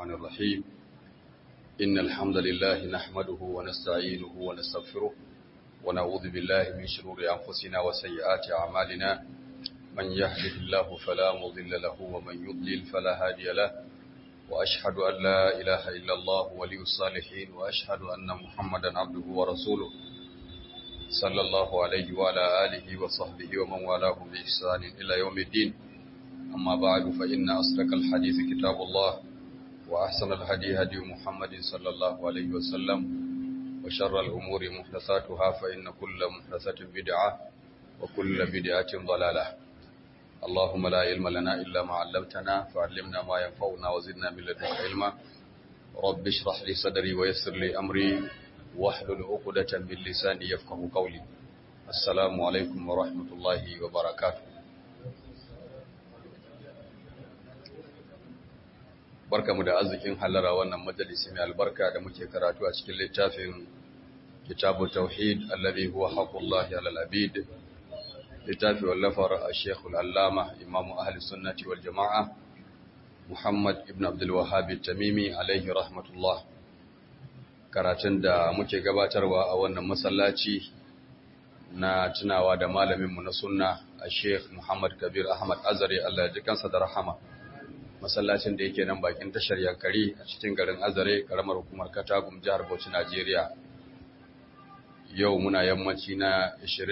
الرحمن الرحيم إن الحمد لله نحمده ونستعينه ونستغفره ونعوذ بالله من شرور أنفسنا وسيئات أعمالنا من يهده الله فلا مضل له ومن يضلل فلا هادي له وأشهد أن لا إله إلا الله ولي الصالحين وأشهد أن محمدا عبده ورسوله صلى الله عليه وعلى آله وصحبه ومن والاه بإحسان إلى يوم الدين أما بعد فإن أصدق الحديث كتاب الله وأحسن الهدي هدي محمد صلى الله عليه وسلم وشر الأمور محدثاتها فإن كل محدثة بدعة وكل بدعة ضلالة اللهم لا علم لنا إلا ما علمتنا فعلمنا ما ينفعنا وزدنا من لدنك علما رب اشرح لي صدري ويسر لي أمري واحلل عقدة من لساني يفقه قولي السلام عليكم ورحمة الله وبركاته barkamu da arzikin hallara wannan majalisi mai albarka da muke karatu a cikin littafin kitabu tauhid alladhi huwa haqqullahi alal abid littafi wallafar al-sheikh al-allama imamu ahli sunnati wal jamaa muhammad ibn abdul wahhab tamimi alaihi rahmatullah karatun da muke gabatarwa a wannan masallaci na tunawa da malaminmu na sunna al-sheikh muhammad kabir ahmad azari Allah ya ji kansa da rahama masallacin da yake nan bakin tashar yankari a cikin garin azare karamar hukumar katagum jihar bauchi najeriya yau muna yammaci na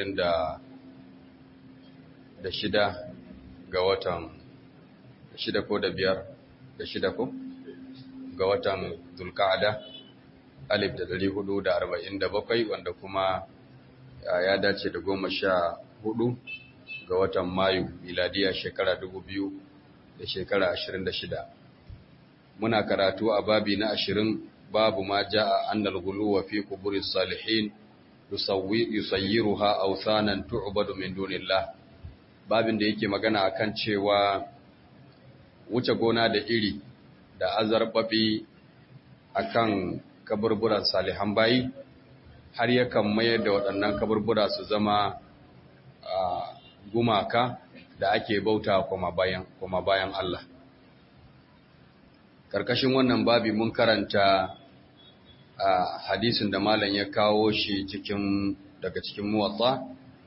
26 ga watan shida ko da biyar da shida ko ga watan zulka'ada alif da dari hudu da arba'in da bakwai wanda kuma ya dace da goma sha hudu ga watan mayu miladiya shekara dubu biyu da shekara ashirin da shida muna karatu a babi na ashirin babu ma ja'a annal guluwa fi kuburi salihin yusayyiruha awsanan tu'badu min dunillah babin da yake magana akan cewa wuce gona da iri da azarbabi akan kaburburan salihan bayi har yakan mayar da waɗannan kaburbura su zama gumaka da ake bauta kuma bayan kuma bayan Allah karkashin wannan babi mun karanta a hadisin da malam ya kawo shi cikin daga cikin muwatta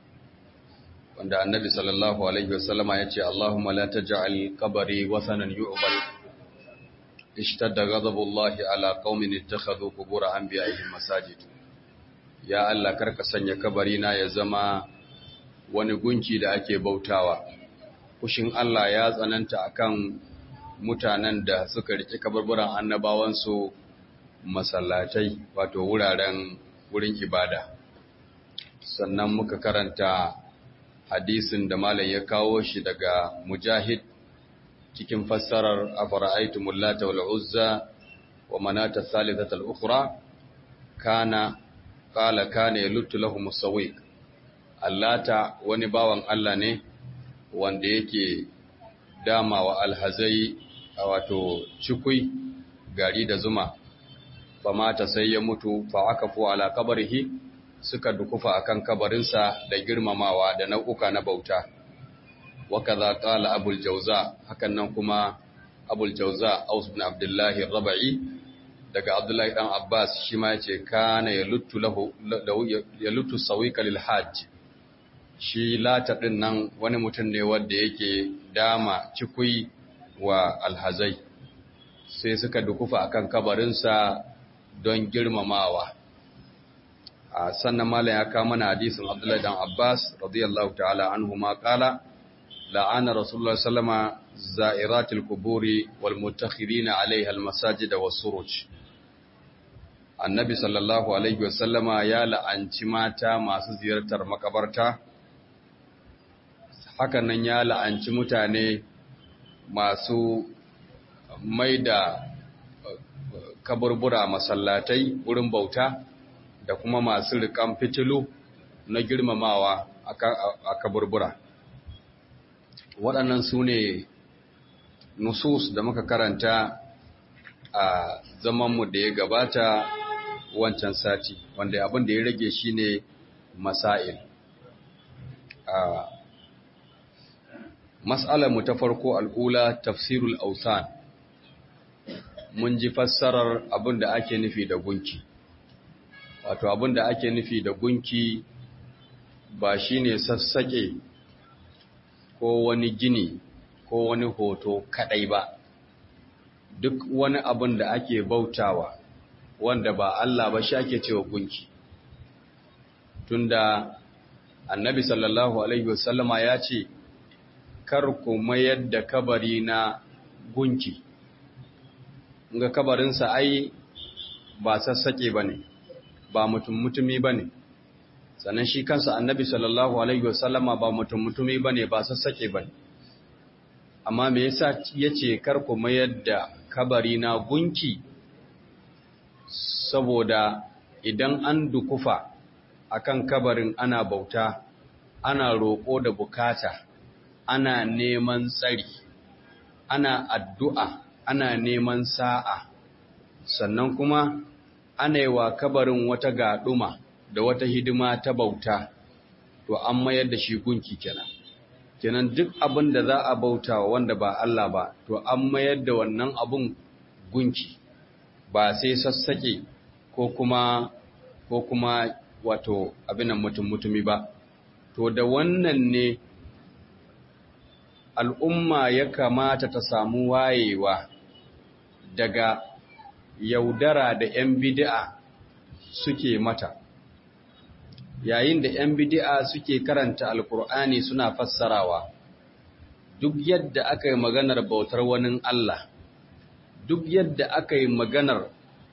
wanda annabi sallallahu alaihi wasallama ya ce Allahumma la taj'al qabri wasanan yu'bal ishtadda ghadabullahi ala qaumin ittakhadhu qubur anbiya'ihim masajid ya Allah karka sanya kabari na ya zama wani gunki da ake bautawa kushin Allah ya tsananta akan mutanen da suka riƙe kabarburan annabawansu masallatai wato wuraren wurin ibada sannan muka karanta hadisin da malam ya kawo shi daga mujahid cikin fassarar afara'aytumul lata wal uzza wa manata thalithata al ukhra kana qala kana yaluttu lahum sawiq allata wani bawan Allah ne wanda yake dama wa alhazai a wato cikui gari da zuma fa mata sai ya mutu fa aka fu ala kabarihi suka dukufa akan kabarinsa da girmamawa da nau'uka na bauta wa kaza qala abul jawza hakan nan kuma abul jawza aus ibn abdullah rabai daga abdullahi dan abbas shi ma yace kana yaluttu lahu yaluttu sawika lil hajj shi lata ɗin nan wani mutum ne wanda yake dama cikui wa alhazai sai suka dukufa akan kabarinsa don girmamawa a sannan malam ya kama na hadisin abdullahi dan abbas radiyallahu ta'ala anhu ma kala la'ana rasulullah sallama za'iratil kuburi wal mutakhirina alaiha almasajid was suruj annabi sallallahu alaihi wasallama ya la'anci mata masu ziyartar makabarta hakan nan ya la'anci mutane masu mai da kaburbura masallatai wurin bauta da kuma masu rikan fitilu na girmamawa a kaburbura waɗannan su ne nusus da muka karanta a zamanmu da ya gabata wancan sati wanda abin da ya rage shi ne masail mas'alar mu ta farko al'ula tafsirul ausan mun ji fassarar abin da ake nufi da gunki wato abin da ake nufi da gunki ba shine sassaƙe ko wani gini ko wani hoto kadai ba duk wani abin da ake bautawa wanda ba Allah ba shi ake cewa gunki tunda annabi sallallahu alaihi wasallama ya ce kar ku mayar da kabari na gunki ga kabarinsa ai ba sassaƙe ba ne ba mutum mutumi ba ne sannan shi kansa annabi sallallahu alaihi wasallama ba mutum mutumi ba ne ba sassaƙe ba ne amma me yasa ya ce kar ku mayar da kabari na gunki saboda idan an dukufa akan kabarin ana bauta ana roƙo da bukata ana neman tsari ana addu'a ana neman sa'a sannan kuma ana yi wa kabarin wata gaɗuma da wata hidima ta bauta to an mayar da shi gunki kenan kenan duk abin da za a bauta wanda ba Allah ba to an mayar da wannan abun gunki ba sai sassaƙe ko kuma ko kuma wato abinan mutum mutumi ba to da wannan ne al'umma ya kamata ta samu wayewa daga yaudara da ‘yan bidi'a suke mata yayin da ‘yan bidi'a suke karanta alkur'ani suna fassarawa duk yadda aka yi maganar bautar wani Allah duk yadda aka yi maganar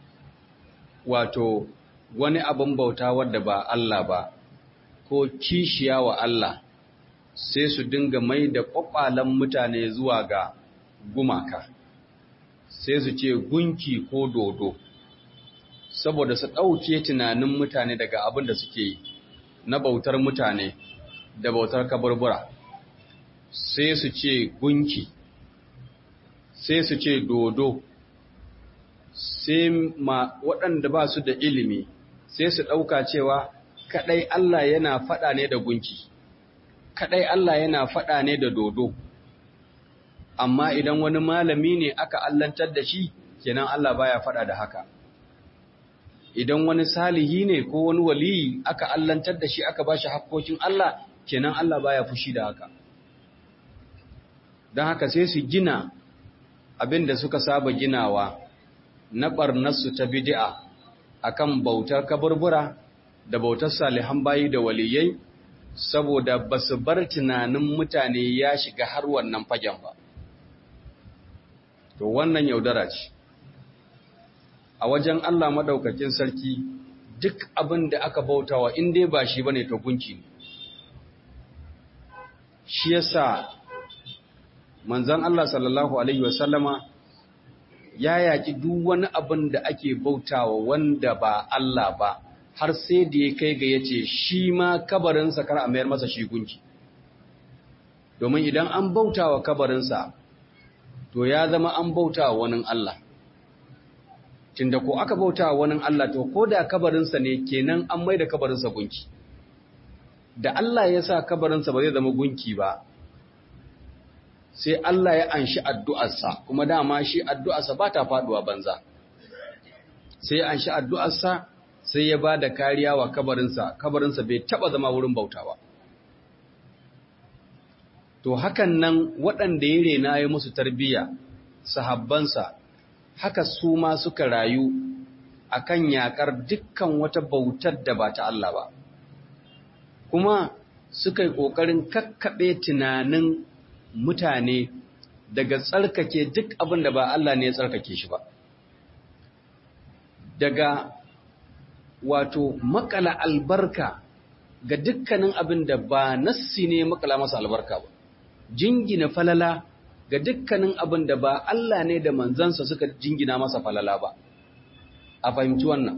wato wani abin bauta wadda ba Allah ba ko kishiya wa Allah sai su dinga mai da ƙwaƙwalen mutane zuwa ga gumaka sai su ce gunki ko dodo saboda su ɗauke tunanin mutane daga abin da suke yi na bautar mutane da bautar kaburbura sai su ce gunki sai su ce dodo sai ma waɗanda ba su da ilimi sai su ɗauka cewa kaɗai Allah yana faɗa ne da gunki kaɗai Allah yana faɗa ne da dodo amma idan wani malami ne aka allantar da shi kenan Allah baya faɗa da haka idan wani salihi ne ko wani waliyi aka allantar da shi aka ba shi hakkokin Allah kenan Allah baya fushi da haka don haka sai su gina abin da suka saba ginawa na ɓarnarsu ta bidi'a akan bautar kaburbura da bautar salihan bayi da waliyai saboda ba su bar tunanin mutane ya shiga har wannan fagen ba to wannan yaudara ce a wajen Allah maɗaukakin sarki duk abin da aka bautawa in dai ba shi bane to gunki ne shi yasa manzon Allah sallallahu alaihi wasallama ya yaki duk wani abin da ake bautawa wanda ba Allah ba har sai da ya kai ga yace shi ma kabarinsa kar a mayar masa shi gunki domin idan an bautawa kabarinsa to ya zama an bautawa wani Allah tunda ko aka bautawa wani Allah to ko da kabarinsa ne kenan an mai da kabarinsa gunki da Allah ya sa kabarinsa ba zai zama gunki ba sai Allah ya anshi addu'arsa kuma dama shi addu'arsa ba ta faduwa banza sai ya anshi addu'arsa sai ya ba da kariya wa kabarinsa kabarinsa bai taba zama wurin bautawa to hakan nan waɗanda ya rena ya musu tarbiyya sahabbansa haka su ma suka rayu akan yakar dukkan wata bautar da ba ta Allah ba kuma suka yi ƙoƙarin kakkaɓe tunanin mutane daga tsarkake duk abin da ba Allah ne ya tsarkake shi ba. Daga wato makala albarka ga dukkanin abin da ba nassi ne makala masa albarka ba. Jingina falala ga dukkanin abin da ba Allah ne da manzansa suka jingina masa falala ba. A fahimci wannan.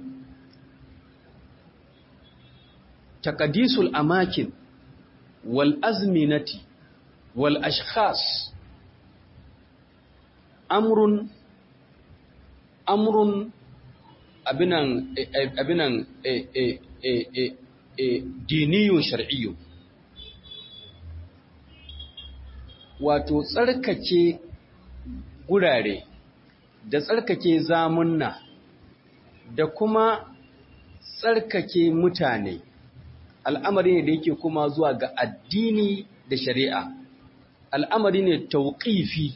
Takadisul amakin wal azminati wal ashkhas amrun amrun abinan abinan e e e e e diniyun shar'iyyun wato tsarkake gurare da tsarkake zamunna da kuma tsarkake mutane al'amari ne da yake kuma zuwa ga addini da shari'a al'amari ne tauƙifi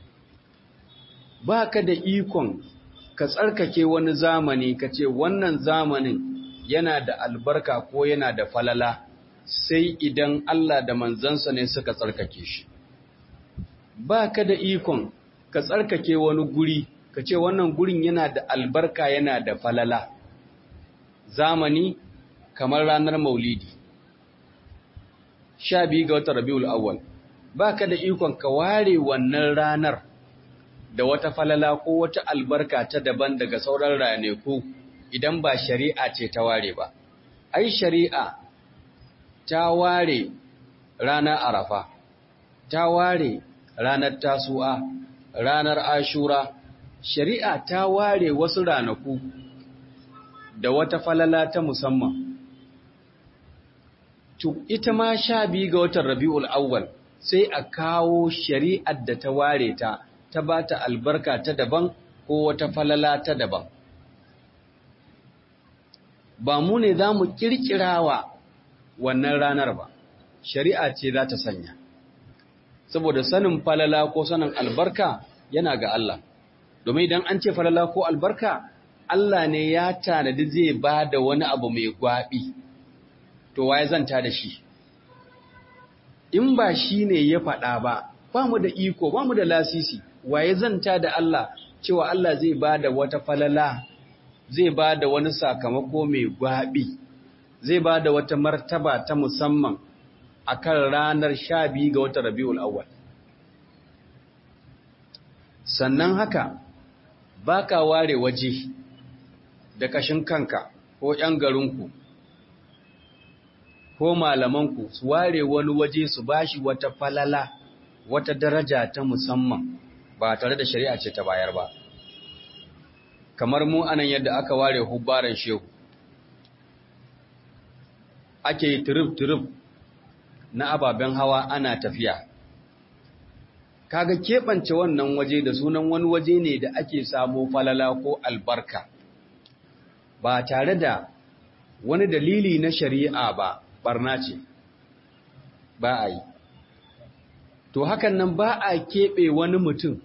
ba ka da ikon ka tsarkake wani zamani ka ce wannan zamanin yana da albarka ko yana da falala sai idan Allah da manzansa ne suka tsarkake shi ba ka da ikon ka tsarkake wani guri ka ce wannan gurin yana da albarka yana da falala zamani kamar ranar maulidi sha biyu ga watan rabiul awwal ba ka da ikon ka ware wannan ranar da wata falala ko wata albarka ta daban daga sauran ranaku idan ba shari'a ce ta ware ba ai shari'a ta ware ranar arafa ta ware ranar tasu'a ranar ashura shari'a ta ware wasu ranaku da wata falala ta musamman to ita ma sha biyu ga watan rabi'ul awwal sai a kawo shari'ar da ta ware ta ta ba ta albarka ta daban ko wata falala ta daban ba mu ne za mu ƙirƙirawa wannan ranar ba shari'a ce za ta sanya saboda sanin falala ko sanin albarka yana ga Allah domin idan an ce falala ko albarka Allah ne ya tanadi zai ba da wani abu mai gwaɓi to waye zanta da shi in ba shi ne ya faɗa ba ba mu da iko ba mu da lasisi waye zanta da Allah cewa Allah zai ba da wata falala zai ba da wani sakamako mai gwaɓi zai ba da wata martaba ta musamman a kan ranar sha biyu ga wata rabi'ul awwal sannan haka ba ka ware waje da kashin kanka ko ‘yan garinku ko malamanku su ware wani waje su bashi wata falala wata daraja ta musamman ba tare da shari'a ce ta bayar ba kamar mu anan yadda aka ware hubbaran shehu ake yi turub-turub na ababen hawa ana tafiya kaga keɓance wannan waje da sunan wani waje ne da ake samo falala ko albarka ba tare da wani dalili na shari'a ba barna ce ba a yi to hakan nan ba a keɓe wani mutum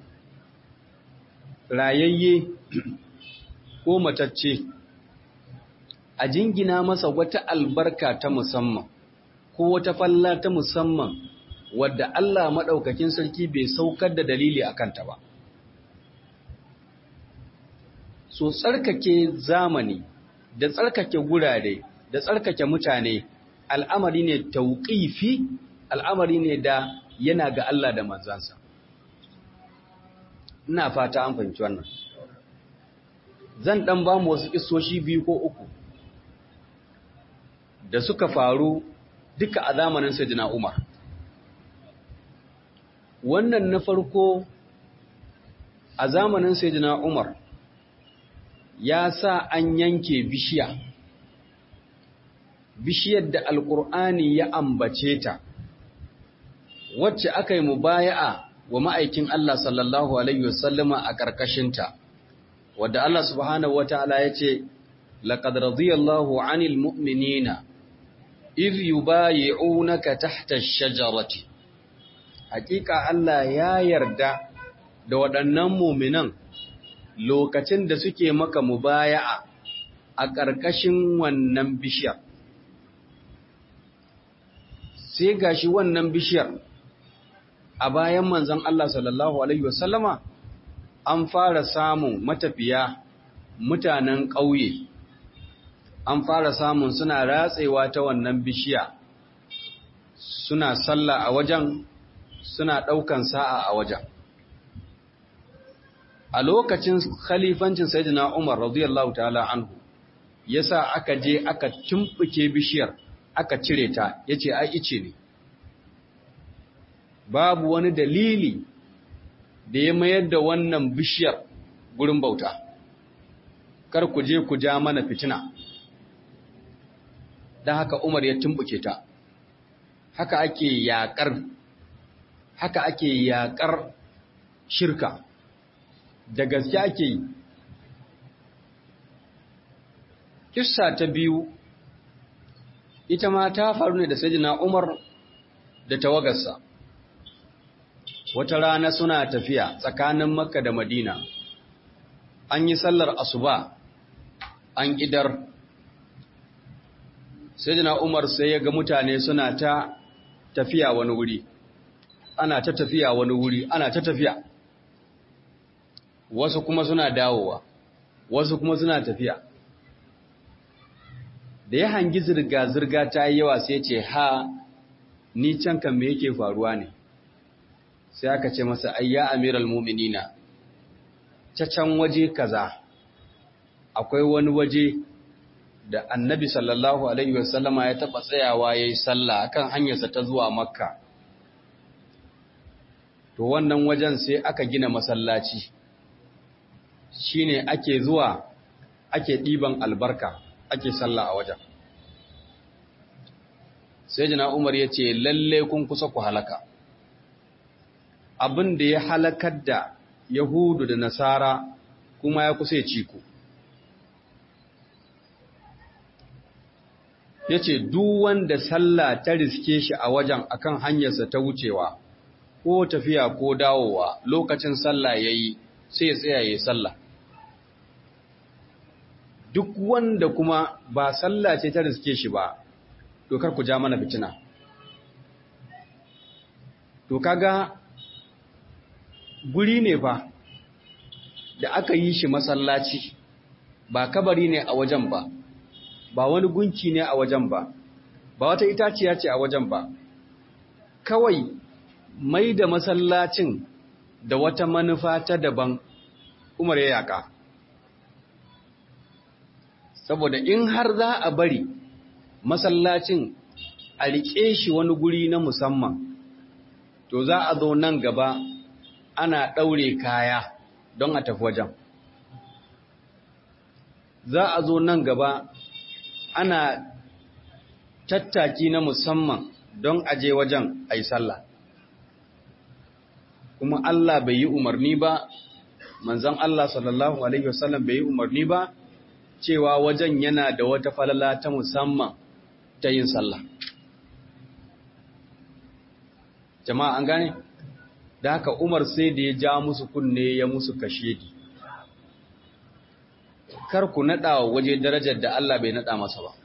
rayayye ko matacce a jingina masa wata albarka ta musamman ko wata falla ta musamman wadda Allah maɗaukakin sarki bai saukar da dalili a kanta ba. So tsarkake zamani da tsarkake gurare da tsarkake mutane al'amari ne tauƙifi al'amari ne da yana ga Allah da manzansa. Ina fata an fahimci wannan. Zan ɗan ba mu wasu isoshi biyu ko uku da suka faru duka a zamanin Sayyidina Umar. Wannan na farko a zamanin Sayyidina Umar ya sa an yanke bishiya, bishiyar da Alƙur'ani ya ambace ta, wacce aka yi mubaya'a wa ma'aikin Allah sallallahu Alaihi wasallama a ƙarƙashinta, wadda Allah subhanahu wa ta'ala ya ce, لقد رضي الله عن المؤمنين إذ يبايعونك تحت الشجرة حقيقة Allah ya yarda da waɗannan muminan lokacin da suke maka mubaya'a a ƙarƙashin wannan bishiyar sai gashi wannan bishiyar a bayan manzon Allah sallallahu alaihi wasallama an fara samun matafiya mutanen ƙauye an fara samun suna ratsewa ta wannan bishiya suna sallah a wajen suna ɗaukan sa'a a wajen a lokacin khalifancin sayyidina Umar radiyallahu ta'ala anhu yasa aka je aka tumbuke bishiyar aka cire ta yace ai ice ne babu wani dalili da ya mayar da wannan bishiyar gurin bauta kar ku je ku ja mana fitina don haka Umar ya tumbuke ta haka ake yaƙar haka ake yaƙar shirka da gaske ake yi kissa ta biyu ita ma ta faru ne da sayyidina Umar da tawagarsa wata rana suna tafiya tsakanin Makka da Madina an yi sallar asuba an idar sayyidina Umar sai ya ga mutane suna ta tafiya wani wuri ana ta tafiya wani wuri ana ta tafiya wasu kuma suna dawowa wasu kuma suna tafiya da ya hangi zirga-zirga ta yi yawa sai ce ha ni can kan me yake faruwa ne sai aka ce masa ayya amiral muminina ta can waje kaza akwai wani waje da annabi sallallahu alaihi wasallama ya taba tsayawa ya yi sallah akan hanyarsa ta zuwa makka to wannan wajen sai aka gina masallaci shine ake zuwa ake ɗiban albarka ake sallah a wajen sai jina umar ya ce lalle kun kusa ku halaka abin da ya halakar da yahudu da nasara kuma ya kusa ya ciku ya ce wanda sallah ta riske shi a wajen akan hanyarsa ta wucewa ko tafiya ko dawowa lokacin sallah ya yi sai ya tsaya ya sallah duk wanda kuma ba sallah ce ta riske shi ba to kar ku ja mana fitina to kaga guri ne fa da aka yi shi masallaci ba kabari ne a wajen ba ba wani gunki ne a wajen ba ba wata itaciya ce a wajen ba kawai mai da masallacin da wata manufa ta daban umar ya yaka saboda in har za a bari masallacin a riƙe shi wani guri na musamman to za a zo nan gaba ana ɗaure kaya don a tafi wajen za a zo nan gaba ana tattaki na musamman don aje wajen a yi sallah kuma Allah bai yi umarni ba manzan Allah sallallahu Alaihi wasallam bai yi umarni ba cewa wajen yana da wata falala ta musamman ta yin sallah. Jama'a an gane? Da haka Umar sai da ya ja musu kunne ya musu kashe di. Kar ku naɗa wa waje darajar da Allah bai naɗa masa ba.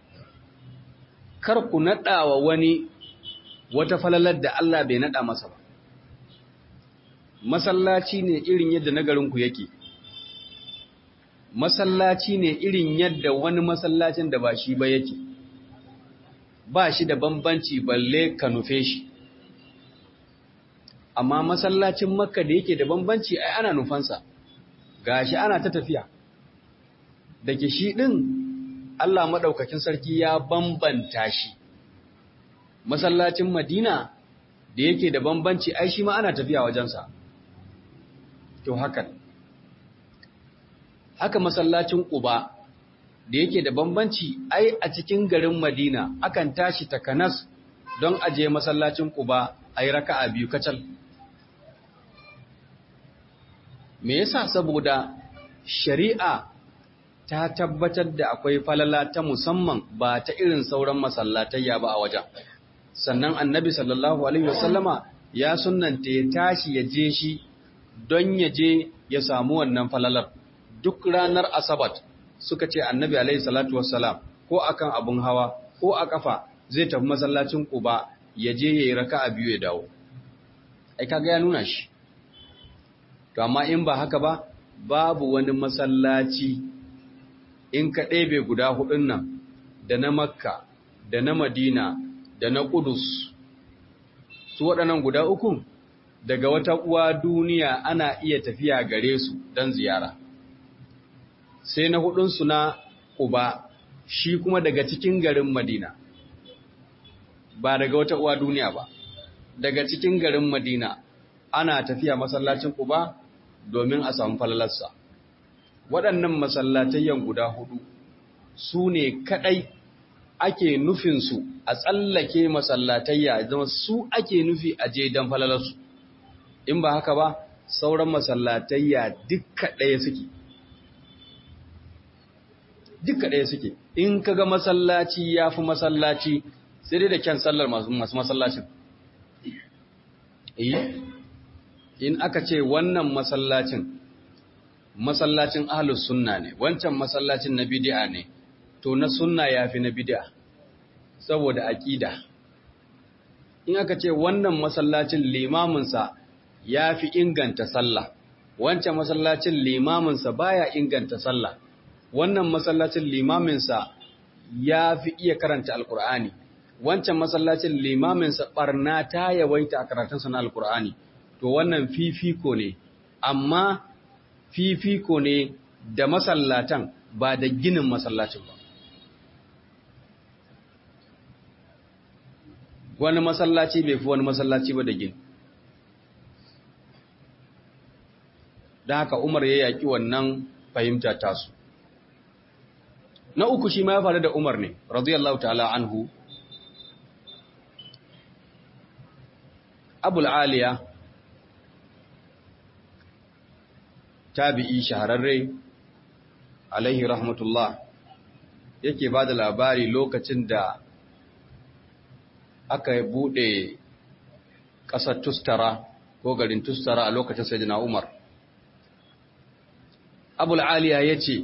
Kar ku naɗa wa wani wata falalar da Allah bai naɗa masa ba. Masallaci ne irin yadda nagarinku yake. masallaci ne irin yadda wani masallacin da ba shi ba yake ba shi da bambanci balle ka nufe shi amma masallacin makka da yake da bambanci ai ana nufansa gashi ana ta tafiya da ke shi ɗin Allah maɗaukakin sarki ya bambanta shi masallacin madina da yake da bambanci ai shi ma ana tafiya wajensa to hakan haka masallacin Quba da yake da bambanci ai a cikin garin Madina akan tashi takanas don aje masallacin Quba ai raka'a biyu kacal me yasa saboda shari'a ta tabbatar da akwai falala ta musamman ba ta irin sauran masallatayya ba a wajen sannan annabi sallallahu alaihi wasallama ya sunnanta ya tashi ya je shi don ya je ya samu wannan falalar duk ranar asabat suka ce annabi alaihi salatu wassalam ko akan abun hawa ko a kafa zai tafi masallacin Quba ya je yayi raka'a biyu ya dawo ai kaga ya nuna shi to amma in ba haka ba babu wani masallaci in ka ɗebe guda hudun nan da na Makka da na Madina da na Qudus su waɗannan guda uku daga wata uwa duniya ana iya tafiya gare su don ziyara sai na hudunsu na Quba shi kuma daga cikin garin Madina ba daga wata uwa duniya ba daga cikin garin Madina ana tafiya masallacin Quba domin a samu falalarsa waɗannan masallatayyan guda hudu su ne kaɗai ake nufinsu a tsallake masallatayya zama su ake nufi a je don falalarsu in ba haka ba sauran masallatayya dukka ɗaya suke dukka ɗaya suke in kaga masallaci ya fi masallaci sai dai da kyan sallar masu masallacin in aka ce wannan masallacin masallacin ahlus sunna ne wancan masallacin na bid'a ne to na sunna yafi na bid'a saboda aqida in aka ce wannan masallacin limamin sa yafi inganta sallah wancan masallacin limamin sa baya inganta sallah wannan masallacin limamin sa yafi iya karanta alqur'ani wancan masallacin limamin sa barna ta yawaita a karatun sa na alqur'ani to wannan fifiko ne amma fifiko ne da masallatan ba da ginin masallacin ba wani masallaci bai fi wani masallaci ba da gini da haka umar ya yaki wannan fahimta tasu na uku shi ma ya faru da umar ne radiyallahu ta'ala anhu abul aliya tabi'i shahararre alaihi rahmatullah yake ba da labari lokacin da aka buɗe ƙasar tustara ko garin tustara a lokacin sayyidina umar abul aliya ya ce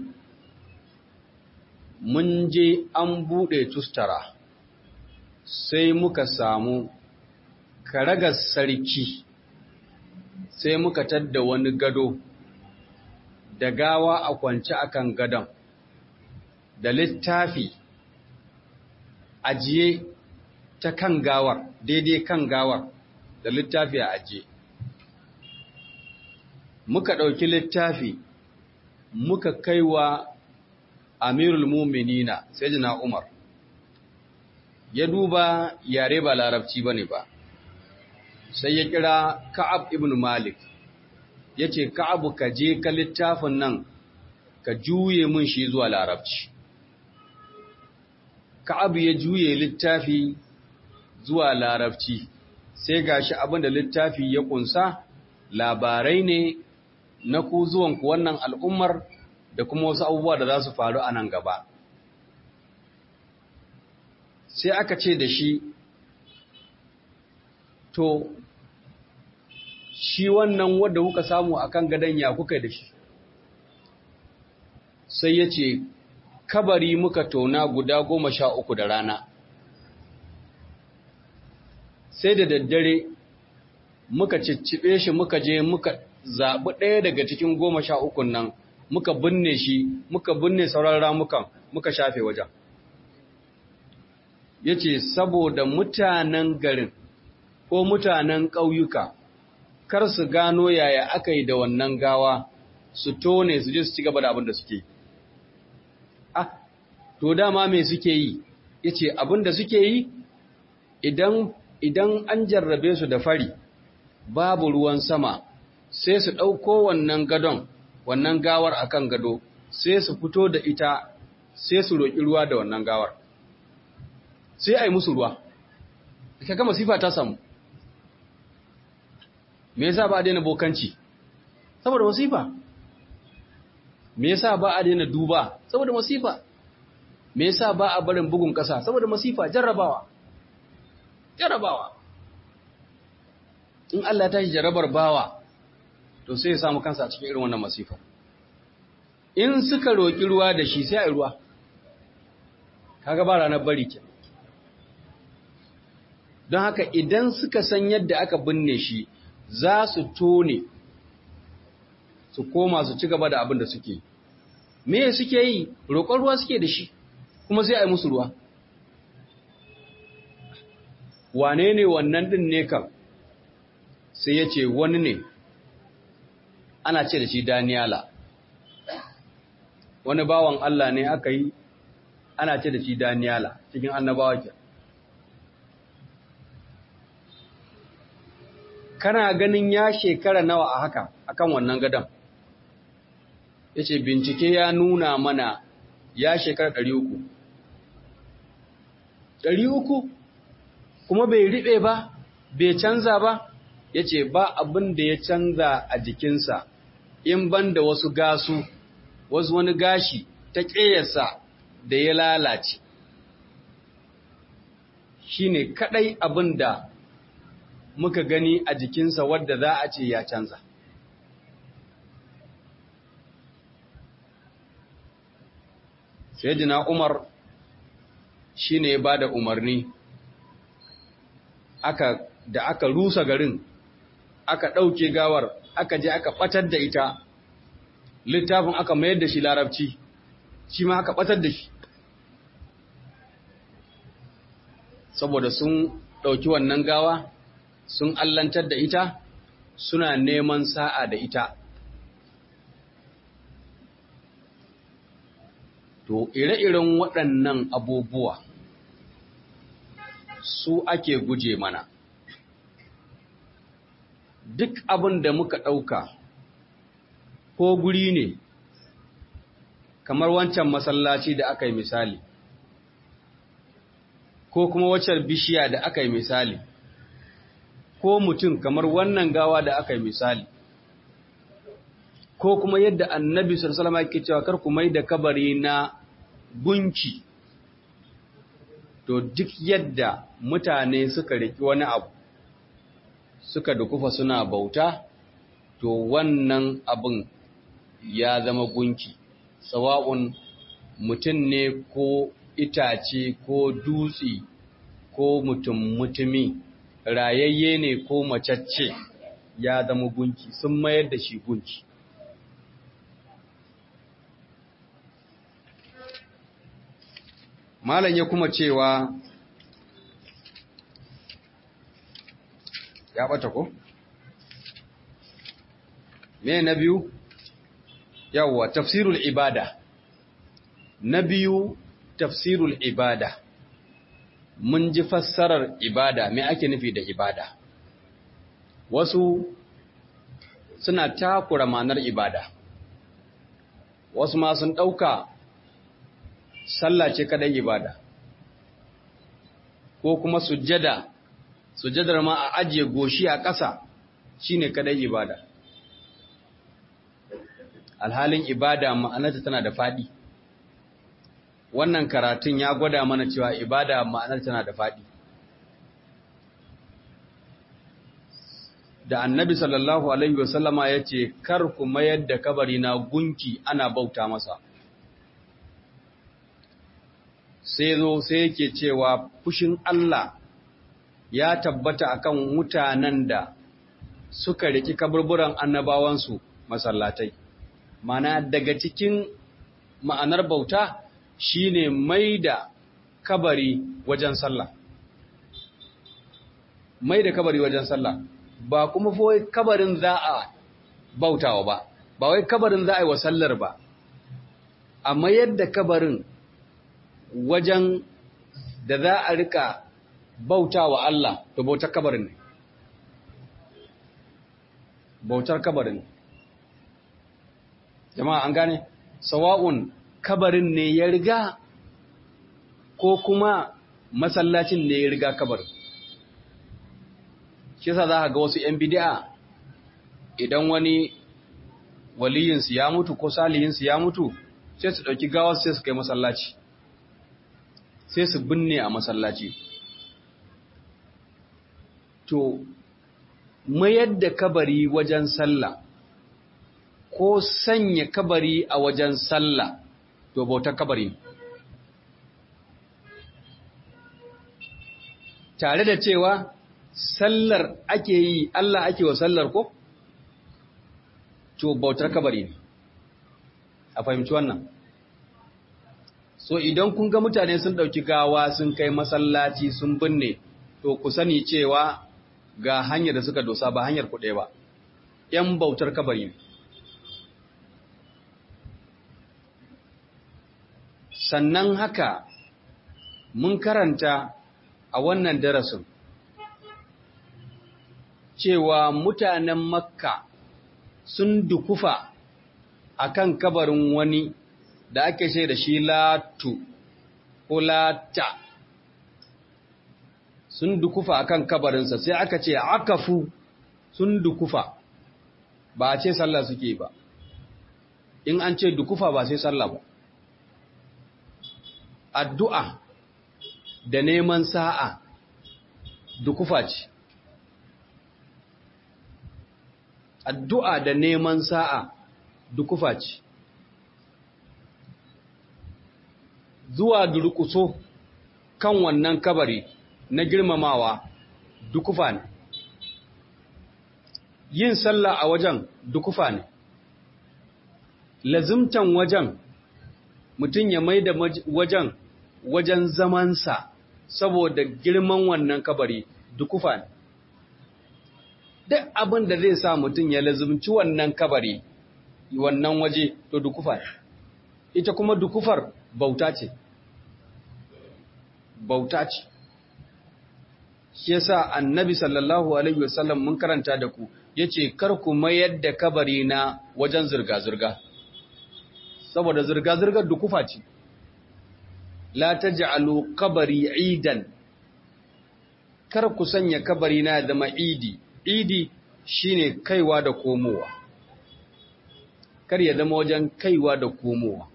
mun je an buɗe tustara sai muka samu karagar sarki sai muka tadda wani gado da gawa a kwance akan gadon da littafi ajiye ta kan gawar daidai kan gawar da littafi a ajiye muka ɗauki littafi muka kaiwa amirul muminina sai jina umar ya duba yare ba larabci ba ne ba sai ya kira ka'ab ibn malik ya ce ka'abu ka je ka littafin nan ka juye mun shi zuwa larabci ka'abu ya juye littafi zuwa larabci sai gashi abin da littafi ya kunsa labarai ne na ku zuwanku wannan al'ummar da kuma wasu abubuwa da za su faru a nan gaba sai aka ce da shi to shi wannan wadda kuka samu a kan gadon ya kuka da shi sai ya ce kabari muka tona guda goma sha uku da rana sai da daddare muka ciccibe shi muka je muka zaɓi ɗaya daga cikin goma sha ukun nan muka binne shi muka binne sauran ramukan muka shafe wajen ya ce saboda mutanen garin ko mutanen ƙauyuka kar su gano yaya aka yi da wannan gawa su tone su je su ci gaba da abin da suke ah to dama me suke yi ya ce abin da suke yi idan idan an jarrabe su da fari babu ruwan sama sai su ɗauko wannan gadon wannan gawar akan gado sai su fito da ita sai su roƙi ruwa da wannan gawar sai a yi musu ruwa ka gama sifa ta samu me yasa ba a daina bokanci saboda wasifa me yasa ba a daina duba saboda wasifa me yasa ba a barin bugun ƙasa saboda masifa jarrabawa jarrabawa in Allah ta shi jarrabar bawa to sai ya samu kansa a cikin irin wannan masifa in suka roƙi ruwa da shi sai a yi ruwa kaga ba ranar bari ke don haka idan suka san yadda aka binne shi za su tone su koma su ci gaba da abin da suke me suke yi roƙon ruwa suke da shi kuma sai a yi musu ruwa wane ne wannan ɗin ne kam sai ya ce wani ne ana ce da shi daniyala wani bawan Allah ne aka yi ana ce da shi daniyala cikin annabawa ke kana ganin ya shekara nawa a haka akan wannan gadon ya ce bincike ya nuna mana ya shekara ɗari uku ɗari uku kuma bai riɓe ba bai canza ba ya ce ba abin da ya canza a jikinsa in ban da wasu gasu wasu wani gashi ta ƙeyarsa da ya lalace shi ne kaɗai abin da muka gani a jikinsa wadda za a ce ya canza Sayyidina Umar shi ne ya ba da umarni aka da aka rusa garin aka ɗauke gawar aka je aka ɓatar da ita littafin aka mayar da shi larabci shi ma aka ɓatar da shi saboda sun ɗauki wannan gawa sun allantar da ita suna neman sa'a da ita To, ire-iren waɗannan abubuwa su ake guje mana. Duk abin da muka ɗauka ko guri ne, kamar wancan masallaci da aka yi misali, ko kuma waccan bishiya da aka yi misali, ko mutum kamar wannan gawa da aka yi misali. ko kuma yadda annabi sallallahu alaihi cewa kar ku mai da kabari na gunki to duk yadda mutane suka riki wani abu suka dukufa suna bauta to wannan abin ya zama gunki sawa'un mutum ne ko itace ko dutse ko mutum mutumi rayayye ne ko macacce ya zama gunki sun mayar da shi gunki Malam ya kuma cewa ya bata ko? Me na biyu? Yawwa, tafsirul ibada. Na biyu, tafsirul ibada. Mun ji fassarar ibada, me ake nufi da ibada? Wasu suna takura manar ibada. Wasu ma sun ɗauka sallah ce kadai ibada ko kuma sujjada sujjadar ma a ajiye goshi a ƙasa shine kadai ibada alhalin ibada ma'anarta tana da faɗi wannan karatun ya gwada mana cewa ibada ma'anar tana da faɗi da annabi sallallahu alaihi wasallama ya ce kar ku mayar da kabari na gunki ana bauta masa sai zo sai yake cewa fushin Allah ya tabbata akan mutanen da suka riki kaburburan annabawansu masallatai mana daga cikin ma'anar bauta shine mai da kabari wajen sallah mai da kabari wajen sallah ba kuma fa kabarin za a bautawa ba ba wai kabarin za a yi wa sallar ba amma yadda kabarin wajen da za a rika bauta wa Allah to bautar kabarin ne bautar kabarin jama'a an gane sawa'un kabarin ne ya riga ko kuma masallacin ne ya riga kabarin shi yasa za ka ga wasu 'yan bidi'a idan wani waliyinsu ya mutu ko saliyinsu ya mutu sai su ɗauki gawar sai su kai masallaci sai su binne a masallaci to mayar da kabari wajen sallah ko sanya kabari a wajen sallah to bautar kabari tare da cewa sallar ake yi Allah ake wa sallar ko to bautar kabari ne a fahimci wannan so idan kun ga mutane sun ɗauki gawa sun kai masallaci sun binne to ku sani cewa ga hanyar da suka dosa ba hanyar kuɗe ba ‘yan bautar kabari ne sannan haka mun karanta a wannan darasin cewa mutanen makka sun dukufa akan kabarin wani da ake ce da shi latu ko lata sun dukufa akan kabarinsa sai aka ce akafu sun dukufa ba a ce sallah suke ba in an ce dukufa ba sai sallah ba addu'a da neman sa'a dukufa ce addu'a da neman sa'a dukufa ce zuwa durkuso kan wannan kabari na girmamawa dukufa ne yin sallah a wajen dukufa ne lazimtan wajen mutum ya mai da wajen wajen zamansa saboda girman wannan kabari dukufa ne duk abin da zai sa mutum ya lazimci wannan kabari wannan waje to dukufa ne ita kuma dukufar bauta ce bauta ce shi yasa annabi sallallahu alaihi wasallam mun karanta da ku yace kar ku mayar da kabari na wajen zurga zurga saboda zurga zurgar dukufa ce la taj'alu qabri idan kar ku sanya kabari na zama idi idi shine kaiwa da komowa kar ya zama wajen kaiwa da komowa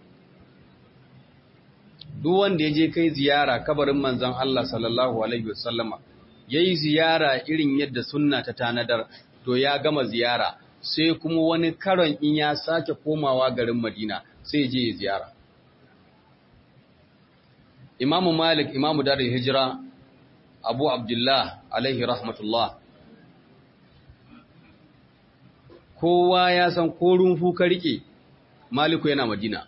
duk wanda ya je kai ziyara kabarin manzon Allah sallallahu alaihi wasallama yayi ziyara irin yadda sunna ta tanadar to ya gama ziyara sai kuma wani karon in ya sake komawa garin Madina sai je ya ziyara Imam Malik Imam Darul Hijra Abu Abdullah alaihi rahmatullah kowa ya san ko rumfu ka rike Maliku yana Madina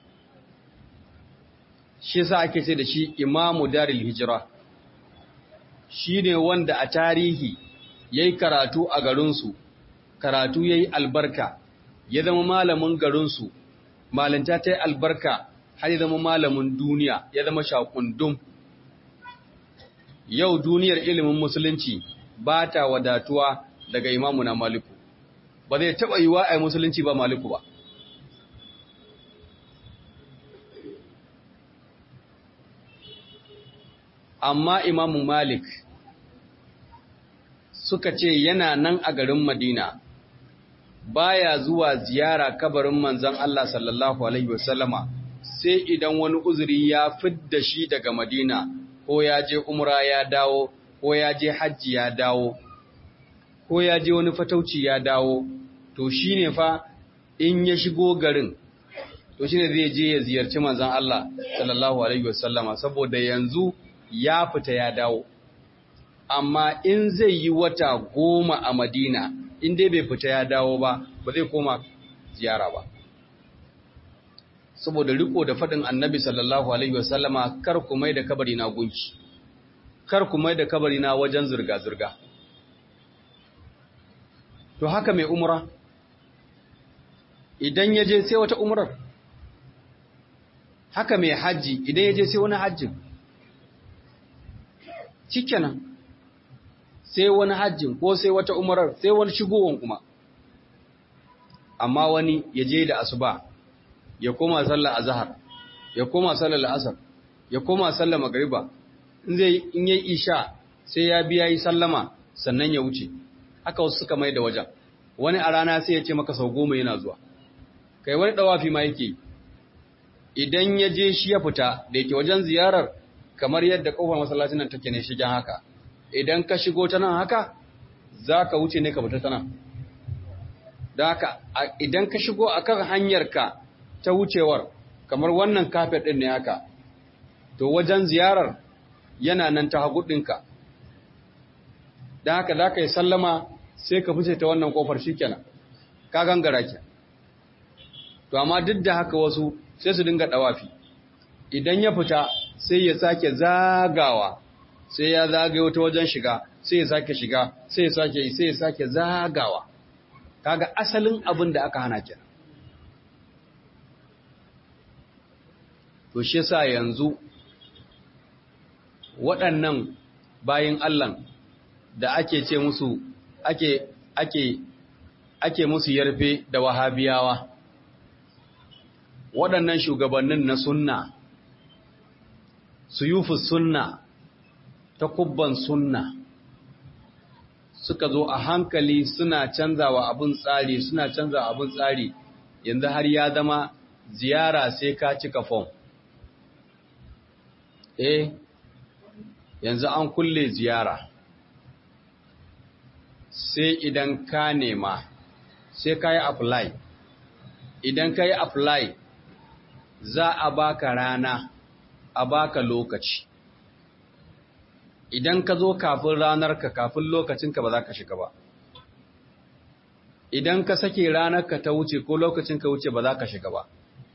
shi yasa ake ce da shi imamu daril hijira shi ne wanda a tarihi ya yi karatu a garinsu karatu ya yi albarka ya zama malamin garinsu malinta ta yi albarka har ya zama malamin duniya ya zama shakundum yau duniyar ilimin musulunci ba ta wadatuwa daga imamu na maliku ba zai taɓa yiwa a musulunci ba maliku ba amma imamu Malik suka ce yana nan a garin Madina baya zuwa ziyara kabarin manzon Allah sallallahu alaihi wasallama sai idan wani uzuri ya fidda shi daga Madina ko ya je umra ya dawo ko ya je hajji ya dawo ko ya je wani fatauci ya dawo to shine fa in ya shigo garin to shine zai je ya ziyarci manzon Allah sallallahu alaihi wasallama saboda yanzu ya fita ya dawo amma in zai yi wata goma a madina in dai bai fita ya dawo ba ba zai koma ziyara ba saboda riko da faɗin annabi sallallahu alaihi wasallama kar ku mai da kabari na gunki kar ku mai da kabari na wajen zurga-zurga to haka mai umra idan ya je sai wata umrar haka mai hajji idan ya je sai wani hajjin shikenan sai wani hajjin ko sai wata umarar sai wani shigowan kuma amma wani ya je da asuba ya koma sallar azhar ya koma sallar asar ya koma sallar magriba in zai in yayi isha sai ya biya yi sallama sannan ya wuce haka wasu suka mai da wajen wani a rana sai ya ce maka sau goma yana zuwa kai wani dawafi ma yake idan ya je shi ya fita da yake wajen ziyarar kamar yadda kofar masallacin nan take ne shigen haka idan ka shigo ta nan haka za ka wuce ne ka fita ta nan da haka idan ka shigo a kan hanyarka ta wucewar kamar wannan kafet ɗin ne haka to wajen ziyarar yana nan ta hagu ɗinka da haka za ka yi sallama sai ka fice ta wannan kofar shi kenan ka gangara ke to amma duk da haka wasu sai su dinga ɗawafi idan ya fita sai ya sake zagawa sai ya zagayo ta wajen shiga sai ya sake shiga sai ya sake yi sai ya sake zagawa kaga asalin abin da aka hana kenan to shi yasa yanzu waɗannan bayin Allah da ake ce musu ake ake ake musu yarfe da wahabiyawa waɗannan shugabannin na sunna suyufu sunna ta kubban sunna suka zo a hankali suna canzawa abin tsari suna canzawa abin tsari yanzu har ya zama ziyara sai ka cika fom eh yanzu an kulle ziyara sai idan ka nema sai ka yi apply idan ka yi apply za a baka rana a baka lokaci idan ka zo kafin ranarka kafin lokacinka ba za ka shiga ba idan ka sake ranarka ta wuce ko lokacinka wuce ba za ka shiga ba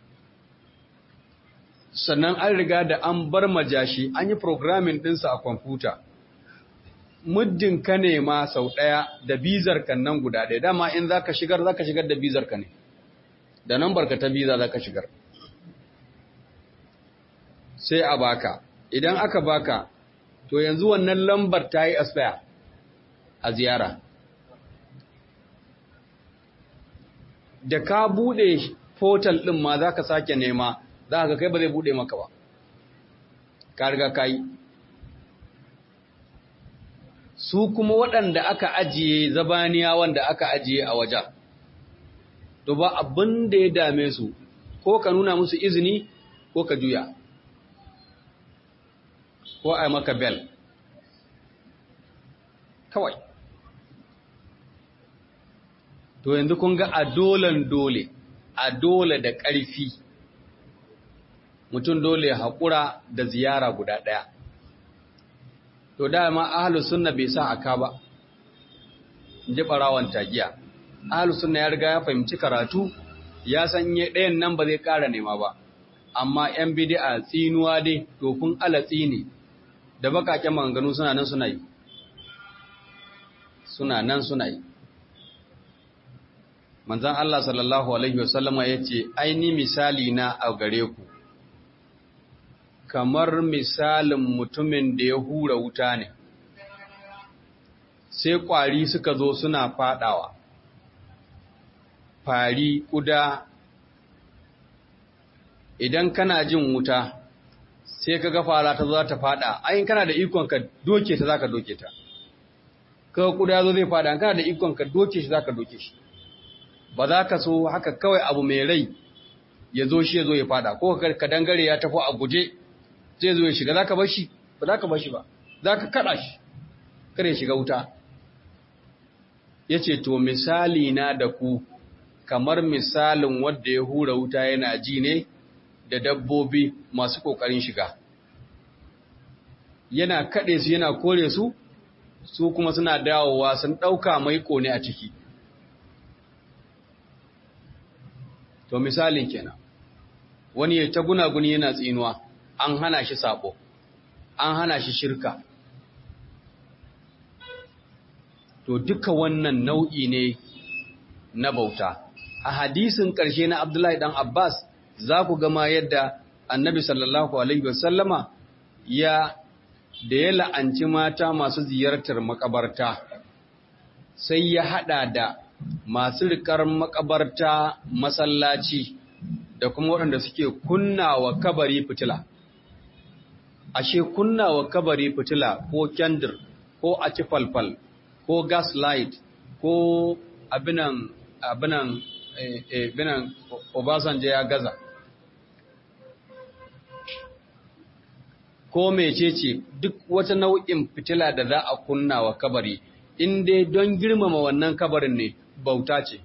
sannan an riga da an bar majashi an yi programming ɗinsa a kwamfuta muddin ka nema sau ɗaya da bizar kan nan guda ɗaya dama in za ka shigar za ka shigar da bizar ka ne da nan barka ta biza za ka shigar sai a baka idan aka baka to yanzu wannan lambar ta yi asfaya a ziyara da ka buɗe portal ɗin ma za ka sake nema za ka kai ba zai buɗe maka ba ka riga ka yi su kuma waɗanda aka ajiye zabaniya wanda aka ajiye a wajen to ba abin da ya dame su ko ka nuna musu izini ko ka juya ko a maka bel kawai to yanzu kun ga a dolen dole a dole da ƙarfi mutum dole haƙura da ziyara guda ɗaya to dama ahlus sunna bai sa aka ba ji ɓarawan tagiya ahlus sunna ya riga ya fahimci karatu ya san ɗayan nan ba zai ƙara nema ba amma ‘yan bidi'a tsinuwa dai tofin alatsi ne da bakaken maganganu suna nan suna yi suna nan suna yi manzan Allah sallallahu Alaihi wasallama ya ce aini misali na a gare ku kamar misalin mutumin da ya hura wuta ne sai ƙwari suka zo suna fadawa fari ƙuda idan kana jin wuta sai ka ga fara ta za ta fada ayin kana da ikon ka doke ta zaka doke ta kaga kuda zo zai fada kana da ikon ka doke shi zaka doke shi ba za ka so haka kawai abu mai rai ya zo shi ya zo ya fada ko ka dangare ya tafi a guje zai zo ya shiga zaka bar shi ba zaka bar shi ba zaka kada shi kare shiga wuta yace to misali na da ku kamar misalin wanda ya hura wuta yana ji ne da dabbobi masu ƙoƙarin shiga. Yana kaɗe su yana kore su, su kuma suna dawowa sun ɗauka mai ƙone a ciki. To misalin kenan, wani ya ta gunaguni yana tsinuwa, an hana shi saɓo, an hana shi shirka. To duka wannan nau'i ne na bauta. A hadisin ƙarshe na Abdullahi ɗan Abbas, za ku gama yadda annabi sallallahu Alaihi wasallama ya da ya la'anci mata masu ziyartar makabarta sai ya hada da masu rikar makabarta masallaci da kuma waɗanda suke kunnawa kabari fitila. Ashe kunnawa kabari fitila ko kyandir ko a ci falfal ko gas light ko abinan abinan binan Obasanjo ya gaza. Ko mecece duk wata nau'in fitila da za a kunna wa kabari, in dai don girmama wannan kabarin ne bauta ce.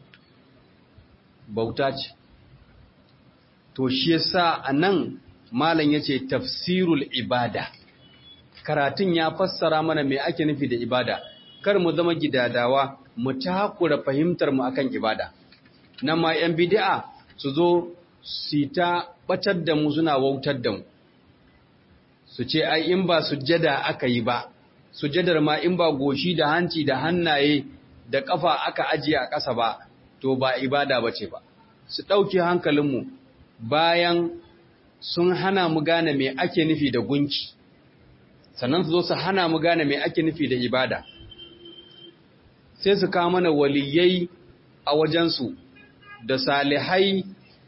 Bauta ce. To shi yasa a nan malam ya ce tafsirul ibada. Karatun ya fassara mana me ake nufi da ibada, kar mu zama gidadawa mu takura fahimtar mu akan ibada. nan ma ‘yan bidi'a su zo su ta ɓatar da mu suna wautar da mu, su ce, ai, in ba sujjada aka yi ba, sujjadar ma in ba goshi da hanci da hannaye da ƙafa aka ajiye a ƙasa ba, to ba ibada ba ce ba. Su ɗauki hankalinmu bayan sun hana mu gane me ake nufi da gunki, sannan su zo su hana mu gane me ake nufi da ibada. Sai su kawo mana waliyai a wajensu da salihai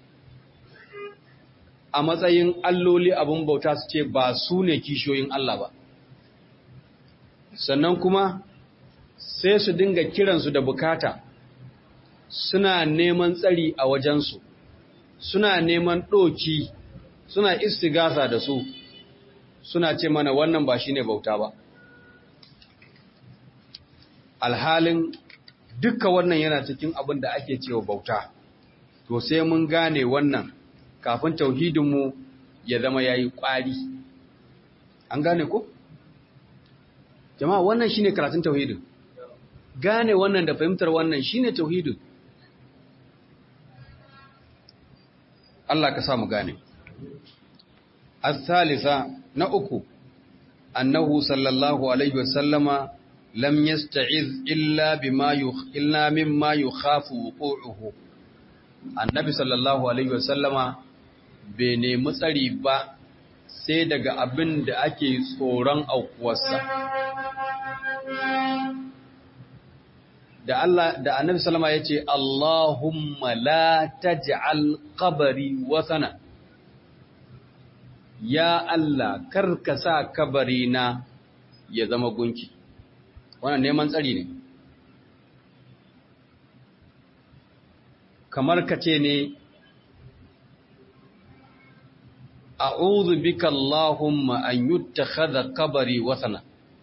a matsayin alloli abin bauta su ce ba su ne kishiyoyin Allah ba. Sannan kuma sai su dinga kiransu da bukata suna neman tsari a wajensu suna neman ɗoki suna istigasa da su suna ce mana wannan ba shine bauta ba alhalin dukka wannan yana cikin abin da ake cewa bauta to sai mun gane wannan kafin tauhidinmu ya zama ya yi ƙwari an gane ko? jama'a wannan shine karatun tauhidin gane wannan da fahimtar wannan shine tauhidin Allah ka samu gane as-salisa na uku annahu sallallahu alaihi wasallama lam yasta'iz illa bima illa mimma yukhafu wuqu'uhu annabi sallallahu alaihi wasallama bai nemi tsari ba sai daga abin da ake tsoron aukuwarsa da Allah da annabi sallama yace Allahumma la taj'al qabri wasana ya Allah karka sa kabari na ya zama gunki wannan neman tsari ne kamar ka ce ne a'udhu bika Allahumma an yuttakhadha qabri wasana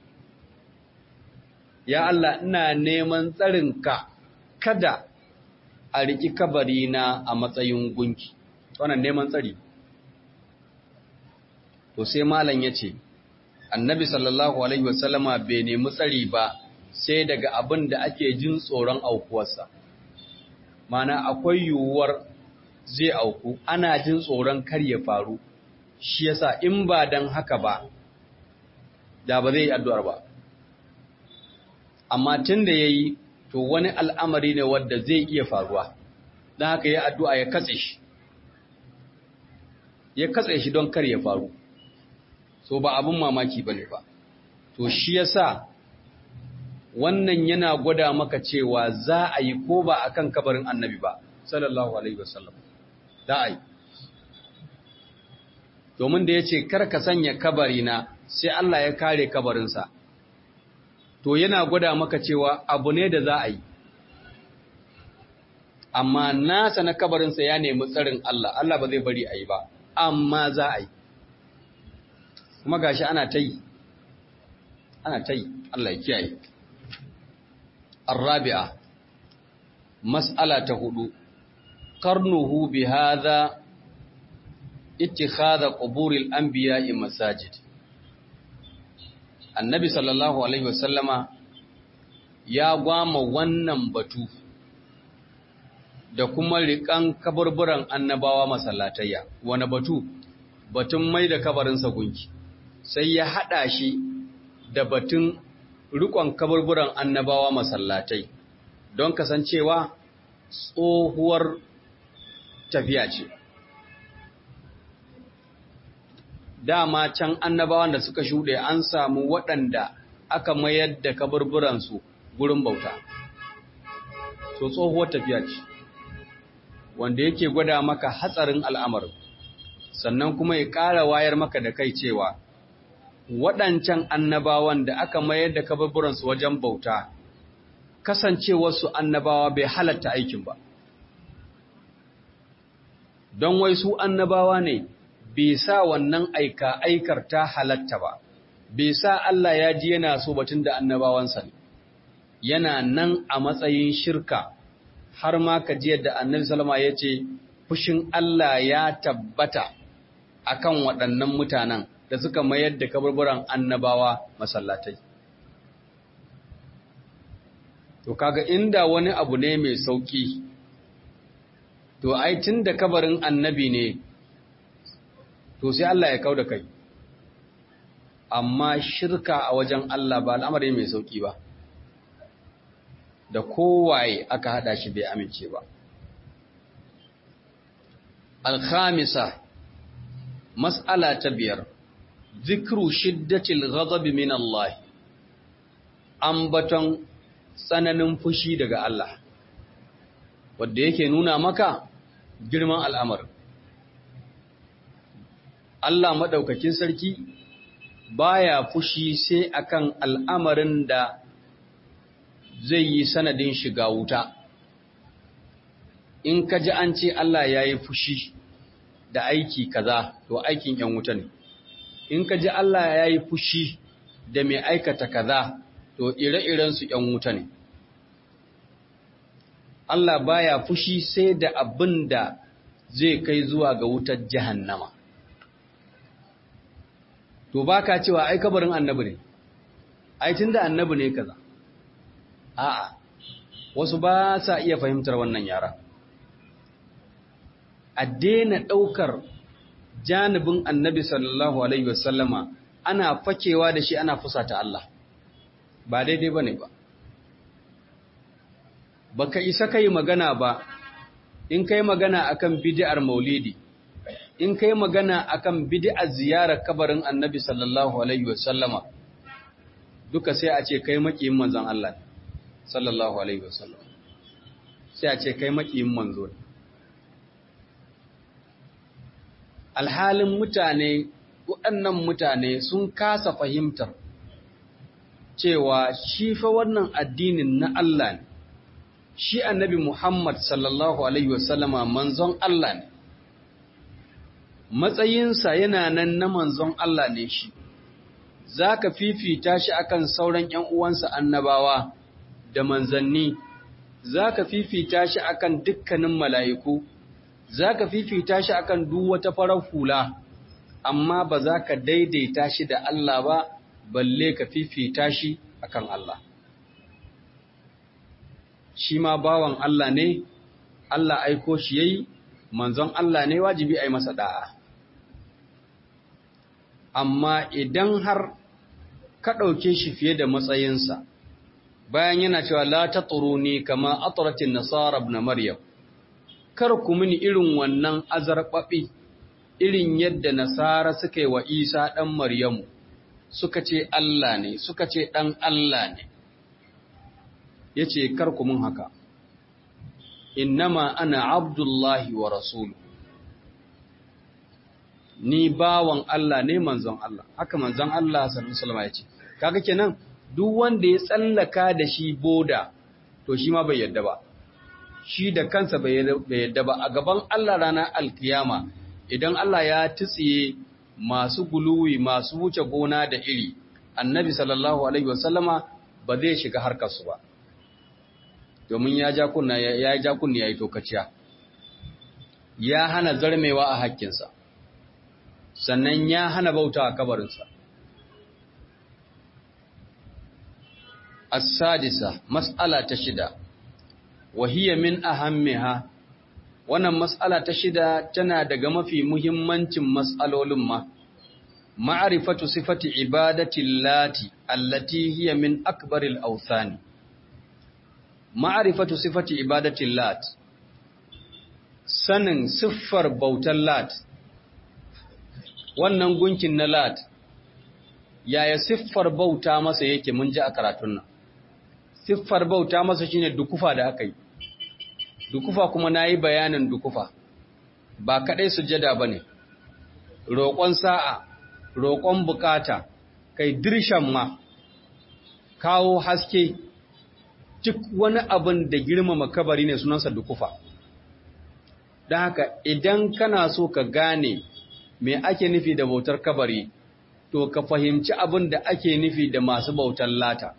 ya Allah ina neman tsarinka kada a riki kabari na a matsayin gunki wannan neman tsari to sai malam yace annabi sallallahu alaihi wasallama bai nemi tsari ba sai daga abin da ake jin tsoron aukuwarsa mana akwai yiwuwar zai auku ana jin tsoron kar ya faru shi yasa in ba dan haka ba da ba zai yi addu'ar ba amma tun da ya yi to wani al'amari ne wadda zai iya faruwa don haka ya addu'a ya katse shi ya katse shi don kar ya faru so ba abin mamaki ba ne ba to shi yasa wannan yana gwada maka cewa za a yi ko ba a kan kabarin annabi ba sallallahu alaihi wasallam za a yi domin da ya ce kar ka sanya kabarina sai Allah ya kare kabarinsa to yana gwada maka cewa abu ne da za a yi amma nasa na kabarinsa ya nemi tsarin Allah Allah ba zai bari a yi ba amma za a yi kuma gashi ana ta yi ana ta yi Allah ya kiyaye الرابعة مسألة هدو قرنه بهذا اتخاذ قبور الأنبياء مساجد النبي صلى الله عليه وسلم ya gwama wannan batu da kuma riƙan kaburburan annabawa masallatayya wani batu batun mai da kabarinsa gunki sai ya haɗa shi da batun rikon kaburburan annabawa masallatai don kasancewa tsohuwar tafiya ce. Dama can annabawan da suka shuɗe an samu waɗanda aka mayar da kaburburansu gurin bauta. So tsohuwar tafiya ce, wanda yake gwada maka hatsarin al'amarin, sannan kuma ya ƙara wayar maka da kai cewa waɗancan annabawan da aka mayar da kaburburansu wajen bauta, kasancewarsu annabawa bai halatta aikin ba. Don wai su annabawa ne, bai sa wannan aika aikar ta halatta ba, bai sa Allah ya ji yana so batun da annabawansa ne, yana nan a matsayin shirka, har ma ka ji yadda annabi Salama ya ce, fushin Allah ya tabbata akan waɗannan mutanen. da suka mayar da kaburburan annabawa masallatai. To kaga inda wani abu ne mai sauki, to ai tun da kabarin annabi ne, to sai Allah ya kau da kai. Amma shirka a wajen Allah ba al'amari mai sauki ba, da kowaye aka haɗa shi bai amince ba. Alkhamisa, mas'ala ta biyar. zikru shiddatil ghadabi min Allah ambaton tsananin fushi daga Allah wanda yake nuna maka girman al'amar Allah madaukakin sarki baya fushi sai akan al'amarin da zai yi sanadin shiga wuta in ka ji an ce Allah ya yi fushi da aiki kaza to aikin ‘yan wuta ne in ka ji Allah ya yi fushi da mai aikata kaza to ire-irensu ‘yan wuta ne Allah baya fushi sai da abin da zai kai zuwa ga wutar jahannama to ba ka cewa ai kabarin annabi ne ai tun da annabi ne kaza a'a wasu ba sa iya fahimtar wannan yara a daina ɗaukar janibin annabi sallallahu alaihi wasallama ana fakewa da shi ana fusata Allah ba daidai ba ne ba baka isa kai magana ba in kai magana akan bid'ar maulidi in kai magana akan bid'ar ziyarar kabarin annabi sallallahu alaihi wasallama duka sai a ce kai makiyin manzon Allah sallallahu alaihi wasallam sai a ce kai makiyin manzo ne alhalin mutane waɗannan mutane sun kasa fahimtar cewa shi fa wannan addinin na Allah ne shi annabi Muhammad sallallahu alaihi wasallama manzon Allah ne matsayinsa yana nan na manzon Allah ne shi zaka fifita shi akan sauran ƴan uwansa annabawa da manzanni zaka fifita shi akan dukkanin mala'iku za ka fifita shi akan duk wata farar hula, amma ba za ka daidaita shi da Allah ba, balle ka fifita shi akan Allah. Shi ma bawan Allah ne, Allah aiko shi yayi, manzon Allah ne wajibi a yi masa da'a. Amma idan har ka ɗauke shi fiye da matsayinsa, bayan yana cewa la ta ne kama aturatin nasara na Maryam, kar ku mini irin wannan azarɓaɓi irin yadda nasara suka yi wa isa ɗan maryamu suka ce Allah ne suka ce ɗan Allah ne ya ce kar ku mun haka innama ana abdullahi wa rasulu ni bawan Allah ne manzon Allah haka manzon Allah sallallahu alaihi ya ce kaga kenan duk wanda ya tsallaka da shi boda to shi ma bai yadda ba shi da kansa bai yadda ba a gaban Allah ranar alkiyama idan Allah ya tutsiye masu guluwi masu wuce gona da iri annabi sallallahu alaihi wasallama ba zai shiga harkarsu ba domin ya ja kunna ya ja kunni yayi tokaciya ya hana zarmewa a hakkinsa sannan ya hana bauta a kabarinsa as-sadisa mas'ala ta shida wahiyya min ahammiha wannan mas'ala ta shida tana daga mafi muhimmancin mas'alolin ma ma'rifatu sifati ibadati allati allati hiya min akbaril awthani ma'rifatu sifati ibadati lat sanin siffar bautar lat wannan gunkin na lat yaya siffar bauta masa yake mun ji a karatun nan siffar bauta masa shine dukufa da aka yi dukufa kuma nayi bayanin dukufa ba kadai sujada bane roƙon sa'a roƙon bukata kai dirshan ma kawo haske duk wani abin da girmama kabari ne sunansa dukufa don haka idan kana so ka gane me ake nufi da bautar kabari to ka fahimci abin da ake nufi da masu bautar lata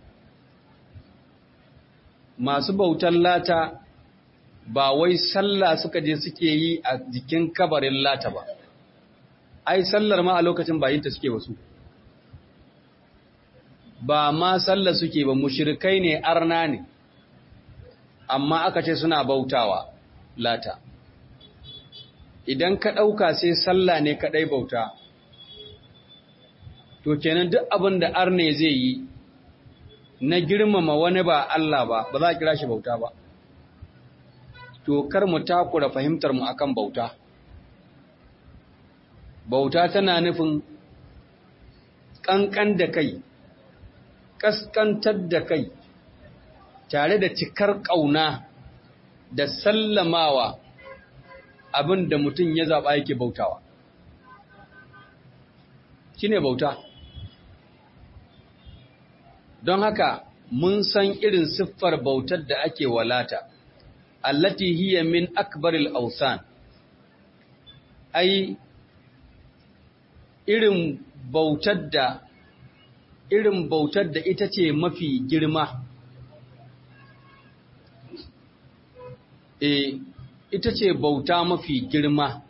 masu bautar lata ba wai sallah suka je suke yi a jikin kabarin lata ba ai sallar ma a lokacin bayinta suke wasu ba ma sallar suke ba mushrikai ne arna ne amma aka ce suna bautawa lata idan ka ɗauka sai sallah ne kaɗai bauta to kenan duk abin da arne zai yi na girmama wani ba Allah ba ba za a kira shi bauta ba to kar mu takura fahimtar mu akan bauta bauta tana nufin ƙanƙan da kai ƙasƙantar da kai tare da cikar ƙauna da sallamawa abin da mutum ya zaɓa yake bautawa shi ne bauta don haka mun san irin siffar bautar da ake walata allati hiya min akbaril awsan ai irin bautar da irin bautar da ita ce mafi girma e ita ce bauta mafi girma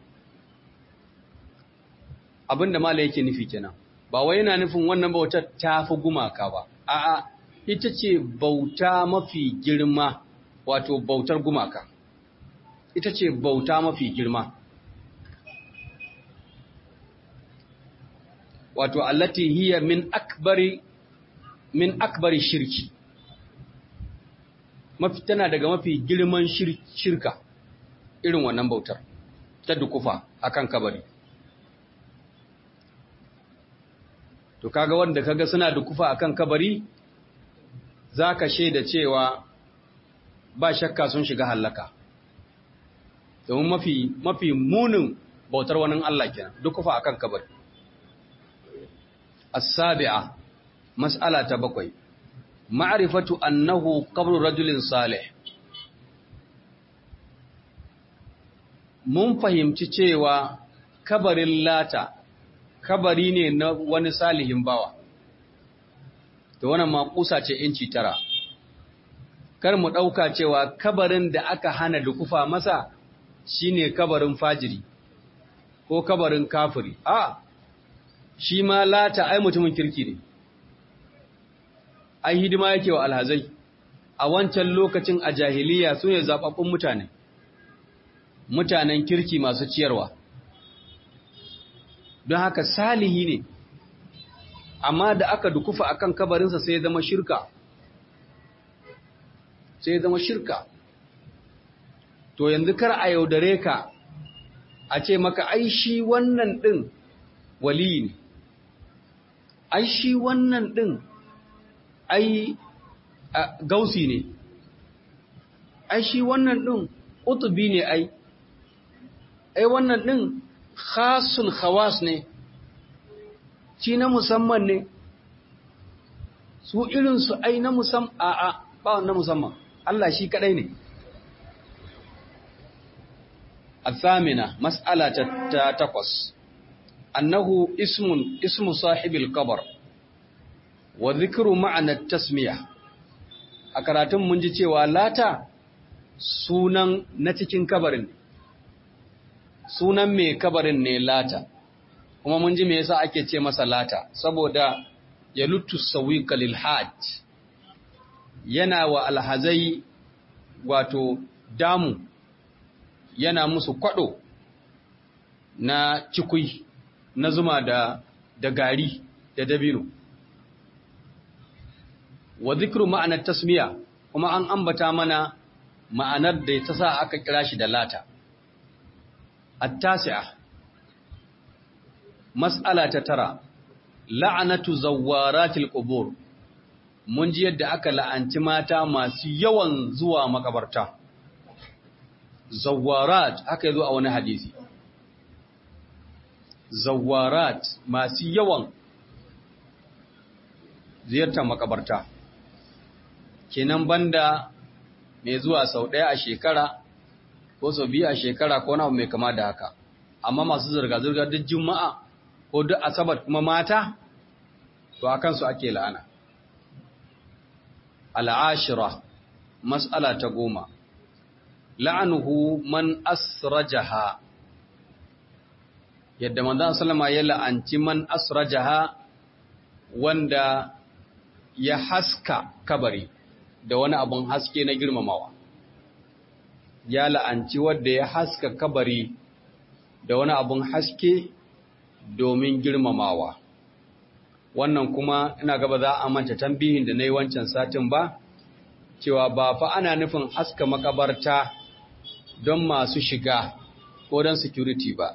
abinda mala yake nufi kenan ba wai yana nufin wannan bautar ta fi gumaka ba a'a ita ce bauta mafi girma wato bautar gumaka ita ce bauta mafi girma wato allati hiya min akbari min akbari shirki mafi tana daga mafi girman shirka irin wannan bautar ta dukufa akan kabari to kaga wanda kaga suna dukufa akan kabari zaka shaida cewa ba shakka sun shiga halaka domin mafi mafi munin bautar wani Allah kenan dukufa akan kabari as-sabi'a mas'ala ta bakwai ma'rifatu annahu qabru rajulin salih mun fahimci cewa kabarin lata kabari ne na wani salihin bawa to wannan makusa ce inci tara kar mu ɗauka cewa kabarin da aka hana dukufa masa shine kabarin fajiri ko kabarin kafiri a shi ma lata ai mutumin kirki ne ai hidima yake wa alhazai a wancan lokacin a jahiliya su ne zaɓaɓɓun mutane mutanen kirki masu ciyarwa don haka salihi ne amma da aka dukufa akan kabarinsa sai zama shirka sai zama shirka to yanzu kar a yaudare ka a ce maka ai shi wannan ɗin wali ne ai shi wannan ɗin ai gausi ne ai shi wannan ɗin utubi ne ai ai wannan ɗin khasul khawas ne shi na musamman ne su irinsu ai na musamman a'a ba na musamman Allah shi kadai ne الثامنة مسألة تقص أنه اسم اسم صاحب القبر وذكر معنى التسمية أكراتم من جتي ولاتا sunan na cikin kabarin sunan mai kabarin ne lata kuma mun ji me yasa ake ce masa lata saboda ya lutu sawiqa lil hajj yana wa alhazai wato damu yana musu kwado na cikui na zuma da da gari da dabino wa zikru ma'anar tasmiya kuma an ambata mana ma'anar da ta sa aka kira shi da lata at-tasi'a mas'ala ta tara la'anatu zawaratil qubur mun ji yadda aka la'anci mata masu yawan zuwa makabarta zawarat aka yi zo a wani hadisi zawarat masu yawan ziyartar makabarta kenan banda mai zuwa sau ɗaya a shekara ko sau biyu a shekara ko na mai kama da haka amma masu zirga-zirga duk juma'a ko duk asabar kuma mata to a kansu ake la'ana al'ashira mas'ala ta goma la'anuhu man asrajaha yadda manzon sallama ya la'anci man asrajaha wanda ya haska kabari da wani abun haske na girmamawa ya la'anci wanda ya haska kabari da wani abun haske domin girmamawa wannan kuma ina gaba za a manta tambihin da na yi wancan satin ba cewa ba fa ana nufin haska makabarta don masu shiga ko don security ba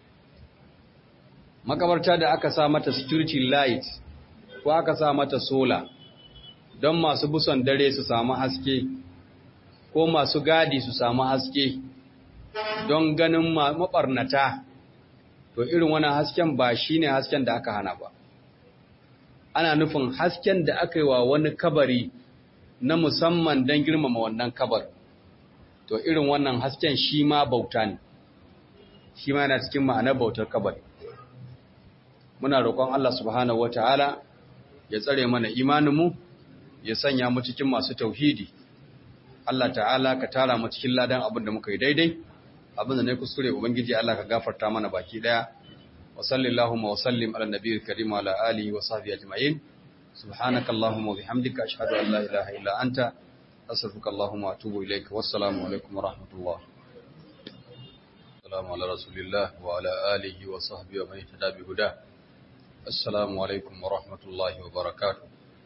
makabarta da aka sa mata security light ko aka sa mata sola don masu buson dare su samu haske ko masu gadi su samu haske don ganin maɓarnata to irin wani hasken ba shi ne hasken da aka hana ba ana nufin hasken da aka yi wa wani kabari na musamman don girmama wannan kabar to irin wannan hasken shi ma bauta ne shi ma yana cikin ma'anar bautar kabar muna roƙon Allah subhanahu wata'ala ya tsare mana imaninmu ya sanya mu cikin masu tauhidi Allah ta'ala ka tara mu cikin ladan abin da muka yi daidai abin da ne kuskure ubangiji Allah ka gafarta mana baki daya wa sallallahu wa sallim ala nabiyil karim wa ala alihi wa sahbihi ajma'in subhanaka allahumma wa bihamdika ashhadu an la ilaha illa anta astaghfiruka allahumma wa atubu ilaik wassalamu alaikum wa rahmatullah assalamu ala rasulillah wa ala alihi wa sahbihi wa man ihtada bi huda assalamu alaikum wa rahmatullahi wa barakatuh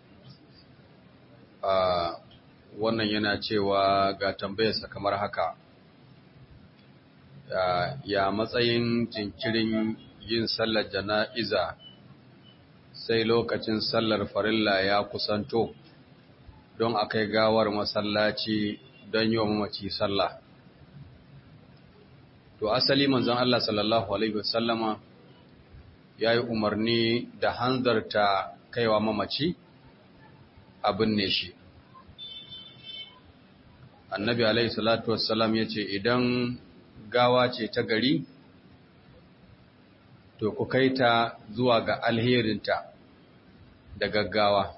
wannan yana cewa ga tambayarsa kamar haka ya matsayin jinkirin yin sallar jana'iza sai lokacin sallar farilla ya kusanto don a kai gawar masallaci don yi wa mamaci sallah to asali manzon Allah sallallahu alaihi wasallama ya yi umarni da hanzarta kaiwa mamaci abin ne shi annabi alaihi salatu wassalam ya ce idan gawa ce ta gari to ku kai ta zuwa ga alherinta da gaggawa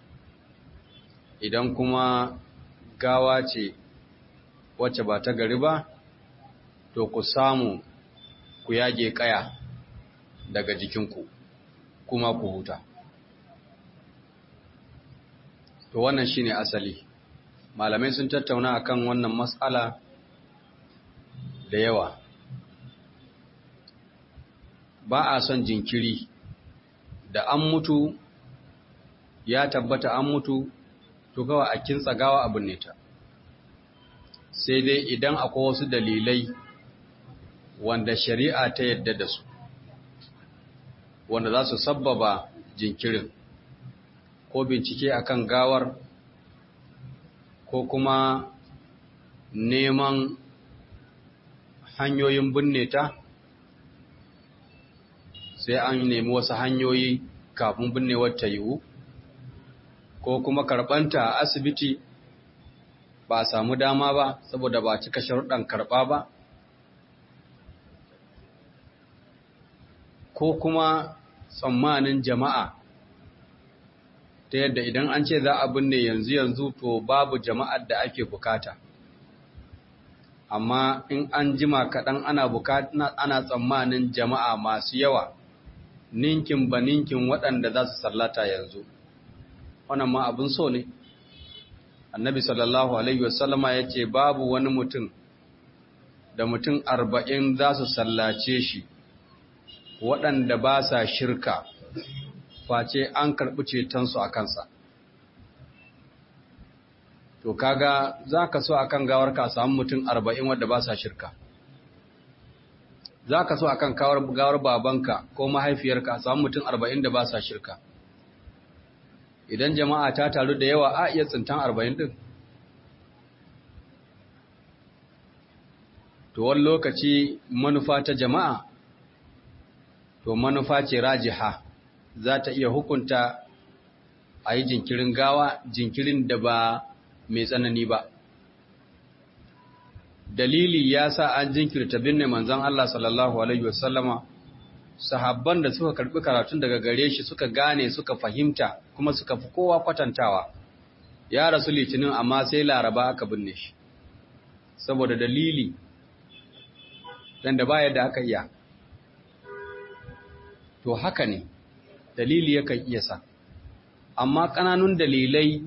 idan kuma gawa ce wacce ba ta gari ba to ku samu ku yage kaya daga jikinku kuma ku huta to wannan shine asali malamai sun tattauna akan wannan matsala da yawa ba a son jinkiri da an mutu ya tabbata an mutu to kawai a kintsa gawa abin ne ta sai dai idan akwai wasu dalilai wanda shari'a ta yadda da su wanda za su sabbaba jinkirin ko bincike akan gawar ko kuma neman hanyoyin binne ta sai an nemi wasu hanyoyi kafin binnewar ta yiwu ko kuma karɓanta a asibiti ba a samu dama ba saboda ba cika sharuɗan karɓa ba ko kuma tsammanin jama'a ta yadda idan an ce za a binne yanzu yanzu to babu jama'ar da ake bukata amma in an jima kaɗan ana bukata ana tsammanin jama'a masu yawa ninkin ba ninkin waɗanda za su sallata yanzu wannan ma abin so ne annabi sallallahu alaihi wasallama ya ce babu wani mutum da mutum arba'in za su sallace shi waɗanda ba sa shirka face an karɓi cetonsu a kansa to kaga za ka so a kan gawar ka samu mutum arba'in wadda ba sa shirka za ka so a kan gawar babanka ko mahaifiyarka samu mutum arba'in da ba sa shirka idan jama'a ta taru da yawa a iya tsintan arba'in din to wani lokaci manufa ta jama'a to manufa ce rajiha za ta iya hukunta a yi jinkirin gawa jinkirin da ba mai tsanani ba dalili ya sa an jinkirta binne manzon Allah sallallahu alaihi wasallama sahabban da suka karbi karatun daga gare shi suka gane suka fahimta kuma suka fi kowa kwatantawa ya rasu litinin amma sai laraba aka binne shi saboda dalili dan da baya da aka iya to haka ne dalili yakan iya sa amma ƙananun dalilai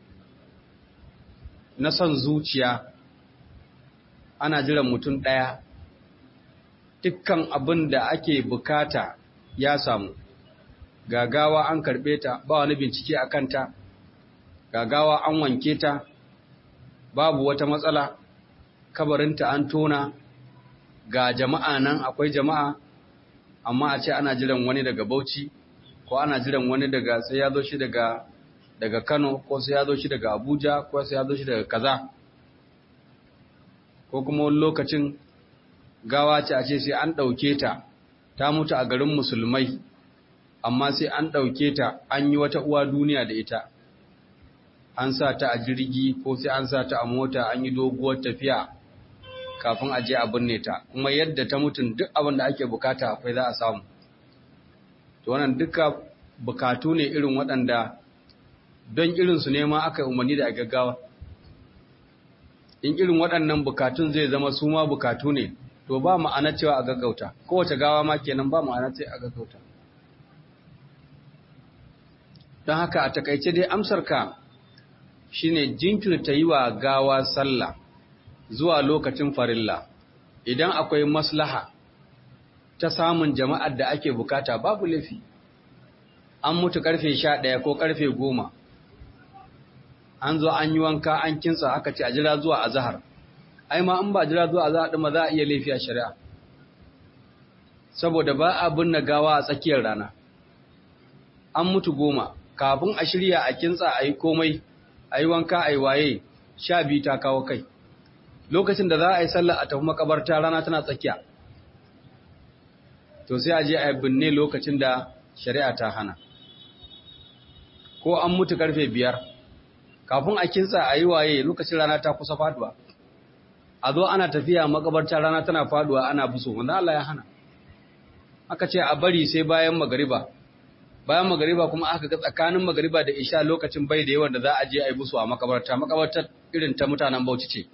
na son zuciya ana jiran mutum ɗaya dukkan abin da ake bukata ya samu gagawa an karɓe ta ba wani bincike a kanta gagawa an wanke ta babu wata matsala kabarinta an tona ga jama'a nan akwai jama'a amma a ce ana jiran wani daga bauchi ko ana jiran wani daga sai ya zo shi daga daga kano ko sai ya zo shi daga abuja ko sai ya zo shi daga kaza ko kuma wani lokacin gawa ce a ce sai an ɗauke ta ta mutu a garin musulmai amma sai an ɗauke ta an yi wata uwa duniya da ita an sa ta a jirgi ko sai an sa ta a mota an yi doguwar tafiya kafin a je a binne ta kuma yadda ta mutum duk abin da ake bukata akwai za a samu to wannan duka bukatu ne irin waɗanda don irinsu ne ma aka umarni da a gaggawa in irin waɗannan bukatun zai zama su ma bukatu ne to ba ma'ana cewa a gaggauta kowace gawa ma kenan ba ma'ana ce a gaggauta don haka a takaice dai amsarka shine jinkirta yi wa gawa sallah zuwa lokacin farilla idan akwai maslaha ta samun jama'ar da ake bukata babu laifi an mutu karfe sha ɗaya ko karfe goma an zo an yi wanka an kinsa aka ce a jira zuwa azahar ai ma in ba jira zuwa azahar ɗin ma za a iya laifi a shari'a saboda ba a binne gawa a tsakiyar rana an mutu goma kafin a shirya a kintsa a yi komai a yi wanka a yi waye sha biyu ta kawo kai lokacin da za a yi sallah a tafi makabarta rana tana tsakiya to sai a je a yi binne lokacin da shari'a ta hana ko an mutu karfe biyar kafin a kintsa a yi waye lokacin rana ta kusa faduwa a zo ana tafiya makabarta rana tana faduwa ana buso wanda Allah ya hana aka ce a bari sai bayan magariba bayan magariba kuma aka ga tsakanin magariba da isha lokacin bai da yawan da za a je a yi busu a makabarta makabartar irin ta mutanen bauchi ce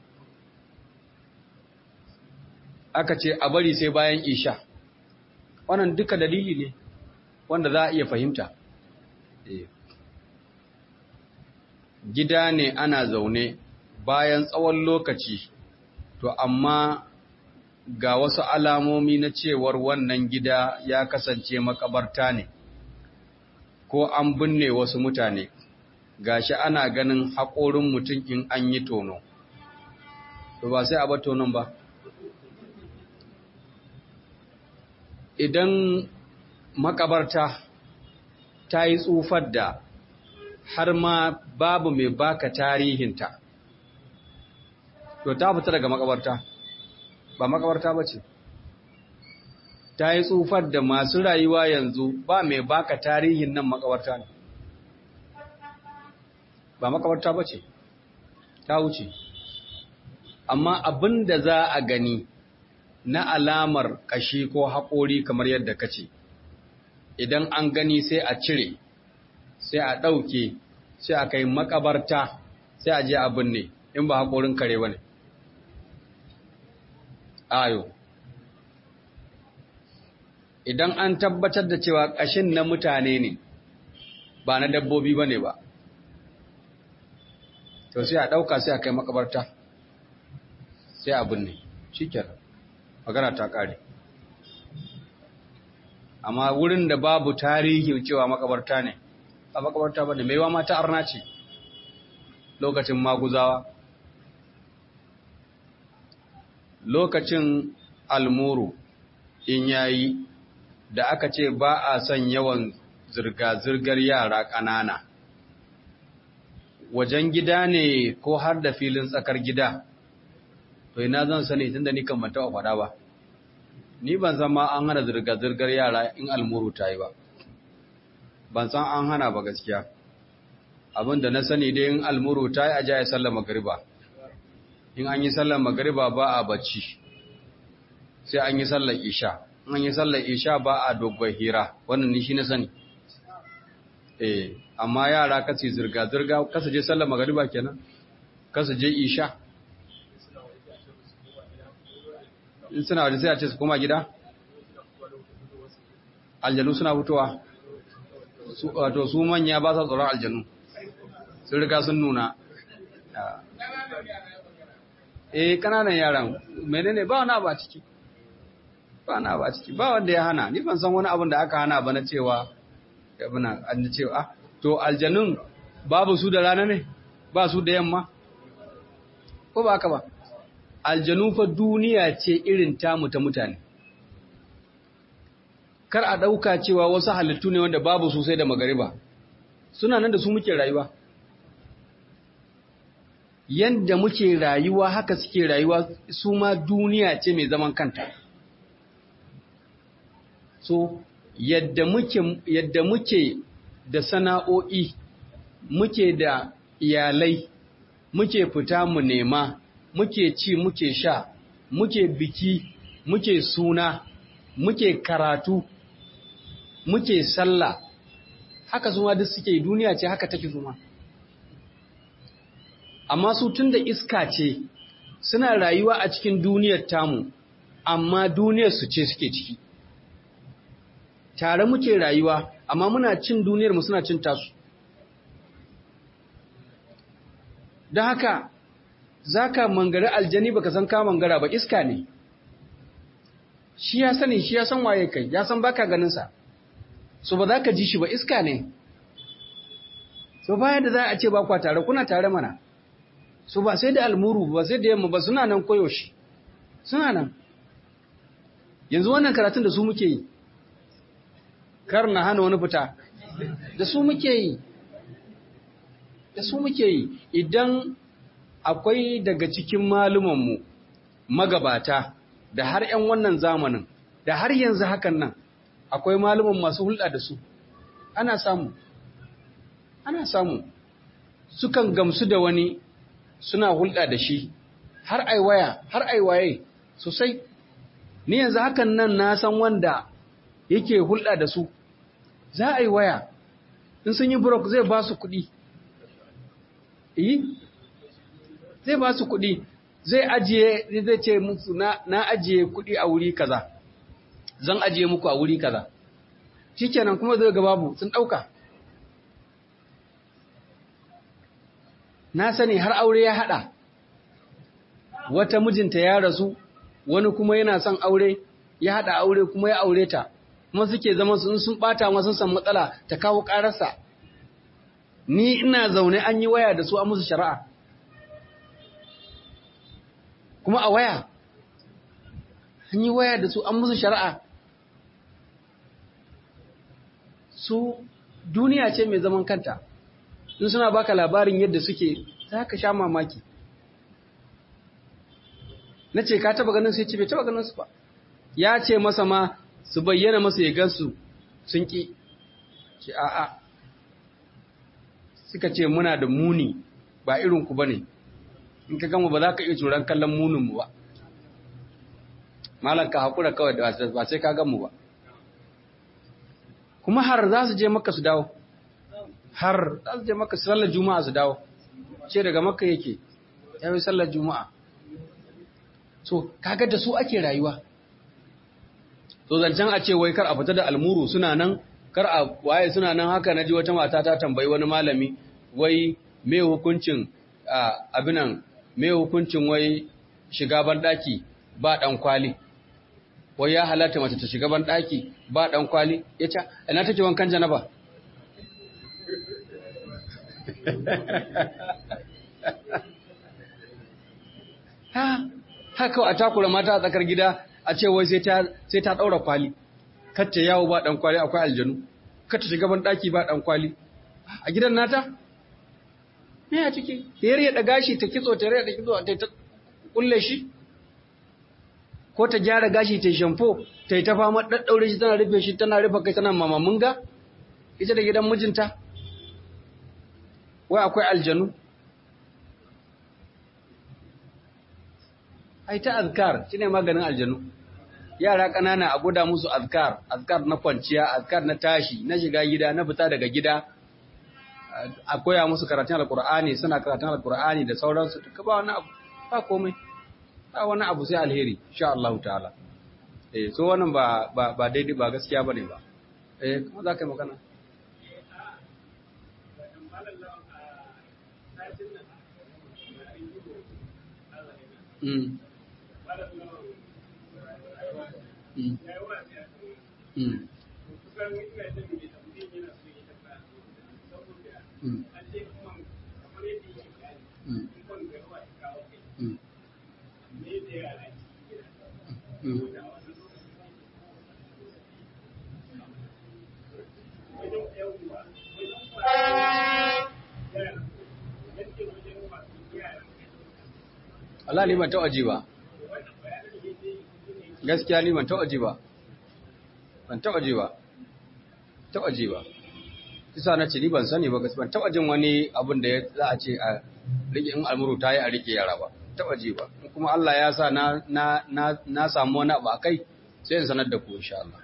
aka ce a bari sai bayan isha wannan duka dalili ne wanda za a iya fahimta gida ne ana zaune bayan tsawon lokaci to amma ga wasu alamomi na cewar wannan gida ya kasance makabarta ne ko an binne wasu mutane gashi ana ganin haƙorin mutum in an yi tono to ba sai a ba tonon ba idan makabarta ta yi tsufar da har ma babu mai baka tarihinta to ta fita daga makabarta ba makabarta ba ce ta yi tsufar da masu rayuwa yanzu ba mai baka tarihin nan makabarta ne ba makabarta ba ce ta wuce amma abin da za a gani na alamar ƙashi ko haƙori kamar yadda ka ce idan an gani sai a cire sai a ɗauke sai a kai makabarta sai a je a binne in ba haƙorin kare ba ne ayo idan an tabbatar da cewa ƙashin na mutane ne ba na dabbobi ba ne ba to sai a ɗauka sai a kai makabarta sai a binne shi magana ta ƙare amma wurin da babu tarihi cewa makabarta ne a makabarta ba ne maiwa mata arna ce lokacin maguzawa lokacin almuru in yayi da aka ce ba a son yawan zirga-zirgar yara ƙanana wajen gida ne ko har da filin tsakar gida to ina zan sani tunda ni kan manta faɗa ba ni ban san ma an hana zirga-zirgar yara in almuru ta yi ba ban san an hana ba gaskiya abinda na sani dai in almuru ta yi a jaya sallar magariba in an yi sallar magariba ba a bacci sai an yi sallar isha in an yi sallar isha ba a dogon hira wannan ni shi na sani eh amma yara kasi zirga-zirga kasa je sallar magariba kenan kasa je isha in suna waje sai a ce su koma gida aljanu suna fitowa wato su manya ba sa tsoron aljanu sun riga sun nuna eh kananan yaran menene ba wani abu a ciki ba wani abu a ciki ba wanda ya hana ni ban san wani abin da aka hana ba na cewa yabina an cewa ah to aljanun babu su da rana ne ba su da yamma ko ba haka ba aljanu fa duniya ce irin tamu ta mutane kar a ɗauka cewa wasu halittu ne wanda babu sosai da magariba suna nan da su muke rayuwa yadda muke rayuwa haka suke rayuwa su ma duniya ce mai zaman kanta so yadda muke yadda muke da sana'o'i muke da iyalai muke fita mu nema muke ci muke sha muke biki muke suna muke karatu muke sallah haka zuma duk suke duniya ce haka take zuma amma su tun da iska ce suna rayuwa a cikin duniyar tamu amma duniyar su ce suke ciki tare muke rayuwa amma muna cin duniyar mu suna cin tasu don haka za ka mangari aljani baka san ka mangara ba iska ne shi ya sani shi ya san waye kai ya san baka ganinsa so ba za ka ji shi ba iska ne so bayan da za a ce ba kwa tare kuna tare mana so ba sai da almuru ba sai da yamma ba suna nan koyaushe suna nan yanzu wannan karatun da su muke yi kar na hana wani fita da su muke yi da su muke yi idan akwai daga cikin malumanmu magabata da har 'yan wannan zamanin da har yanzu hakan nan akwai maluman masu hulɗa da su ana samu ana samu sukan gamsu da wani suna hulɗa da shi har aiwaya har aiwaye sosai ni yanzu hakan nan na san wanda yake hulɗa da su za a yi waya in sun yi brok zai ba su kuɗi yi zai ba su kuɗi zai ajiye zai ce musu na ajiye kuɗi a wuri kaza zan ajiye muku a wuri kaza shikenan kuma zai ga babu sun ɗauka na sani har aure ya haɗa wata mijinta ya rasu wani kuma yana son aure ya haɗa aure kuma ya aure ta kuma suke zama sun sun ɓata ma sun san matsala ta kawo ƙararsa ni ina zaune an yi waya da su a musu shari'a kuma a waya an yi waya da su an musu shari'a su duniya ce mai zaman kanta in suna baka labarin yadda suke za ka sha mamaki na ce ka taba ganin su ya ce bai taba ganin su ba ya ce masa ma su bayyana masa ya gansu sun ƙi ce a'a suka ce muna da muni ba irinku ba ne in ka gama ba za ka iya tsoron kallon muninmu ba malam ka haƙura kawai da ba sai ka gamu ba kuma har za su je maka su dawo har za su je maka sallar juma'a su dawo ce daga maka yake ya yi sallar juma'a so kaga da su ake rayuwa so zancen a ce wai kar a fita da almuru suna nan kar a waye suna nan haka na ji wata mata ta tambayi wani malami wai me hukuncin abinan me hukuncin wai shiga banɗaki ba ɗan kwali wai ya halatta mace ta shiga banɗaki ba ɗan kwali ya ce ina take wankan janaba ha haka a takura mata a tsakar gida a ce wai sai ta ɗaura kwali kacce yawo ba ɗan kwali akwai aljanu kacce shiga banɗaki ba ɗan kwali a gidan nata me a ciki yar ya daga shi ta kitso ta rada kitso ta ta kulle shi ko ta gyara gashi ta shampo ta yi ta fama daddaure shi tana rufe shi tana rufe kai tana mamamun ga ita da gidan mijinta wai akwai aljanu ai ta azkar shine maganin aljanu yara ƙanana a guda musu azkar azkar na kwanciya azkar na tashi na shiga gida na fita daga gida a koya musu karatun alkur'ani suna karatun alkur'ani da sauransu duka ba wani abu ba komai ba wani abu sai alheri insha Allah ta'ala eh so wannan ba ba ba daidai ba gaskiya bane ba eh kuma za ka yi magana Mm. Mm. Mm. Mm. Mm. Mm. Mm. Allah ni ban taɓa ji ba. Gaskiya ni ban taɓa ji ba. Ban taɓa ji ba. Taɓa ji ba. kisa na ce ni ban sani ba ban taba jin wani abin da za a ce a rike in almuru ta yi a rike yara ba taba ji ba kuma Allah ya sa na na na na samu wani abu akai sai in sanar da ku insha Allah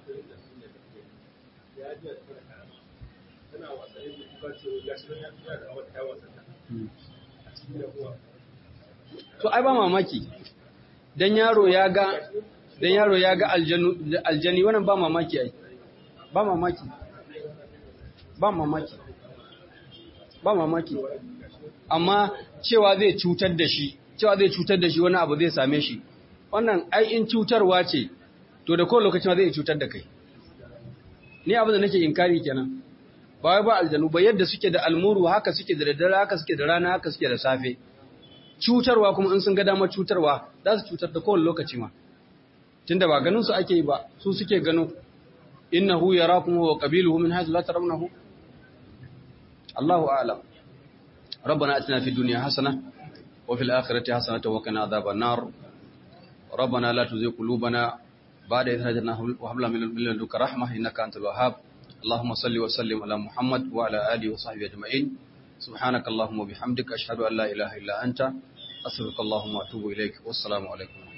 to ai ba mamaki dan yaro ya ga dan yaro ya ga aljanu aljani wannan ba mamaki ai ba mamaki ba mamaki ba mamaki amma cewa zai cutar da shi cewa zai cutar da shi wani abu zai same shi wannan ai in cutarwa ce to da kowane lokaci ma zai cutar da kai ni abin da nake inkari kenan ba wai ba aljanu ba yadda suke da almuru haka suke da daddare haka suke da rana haka suke da safe cutarwa kuma in sun ga damar cutarwa za su cutar da kowane lokaci ma tunda ba ganin su ake yi ba su suke gano innahu yarakum wa qabiluhu min haythu la tarawnahu Allahu a'lam ربنا اتنا في الدنيا حسنه وفي الاخره حسنه وقنا عذاب النار ربنا لا تزغ قلوبنا بعد إذ هديتنا وهب لنا من لدنك رحمه انك انت الوهاب اللهم صل وسلم على محمد وعلى اله وصحبه اجمعين سبحانك اللهم وبحمدك اشهد ان لا اله الا انت استغفرك اللهم واتوب اليك والسلام عليكم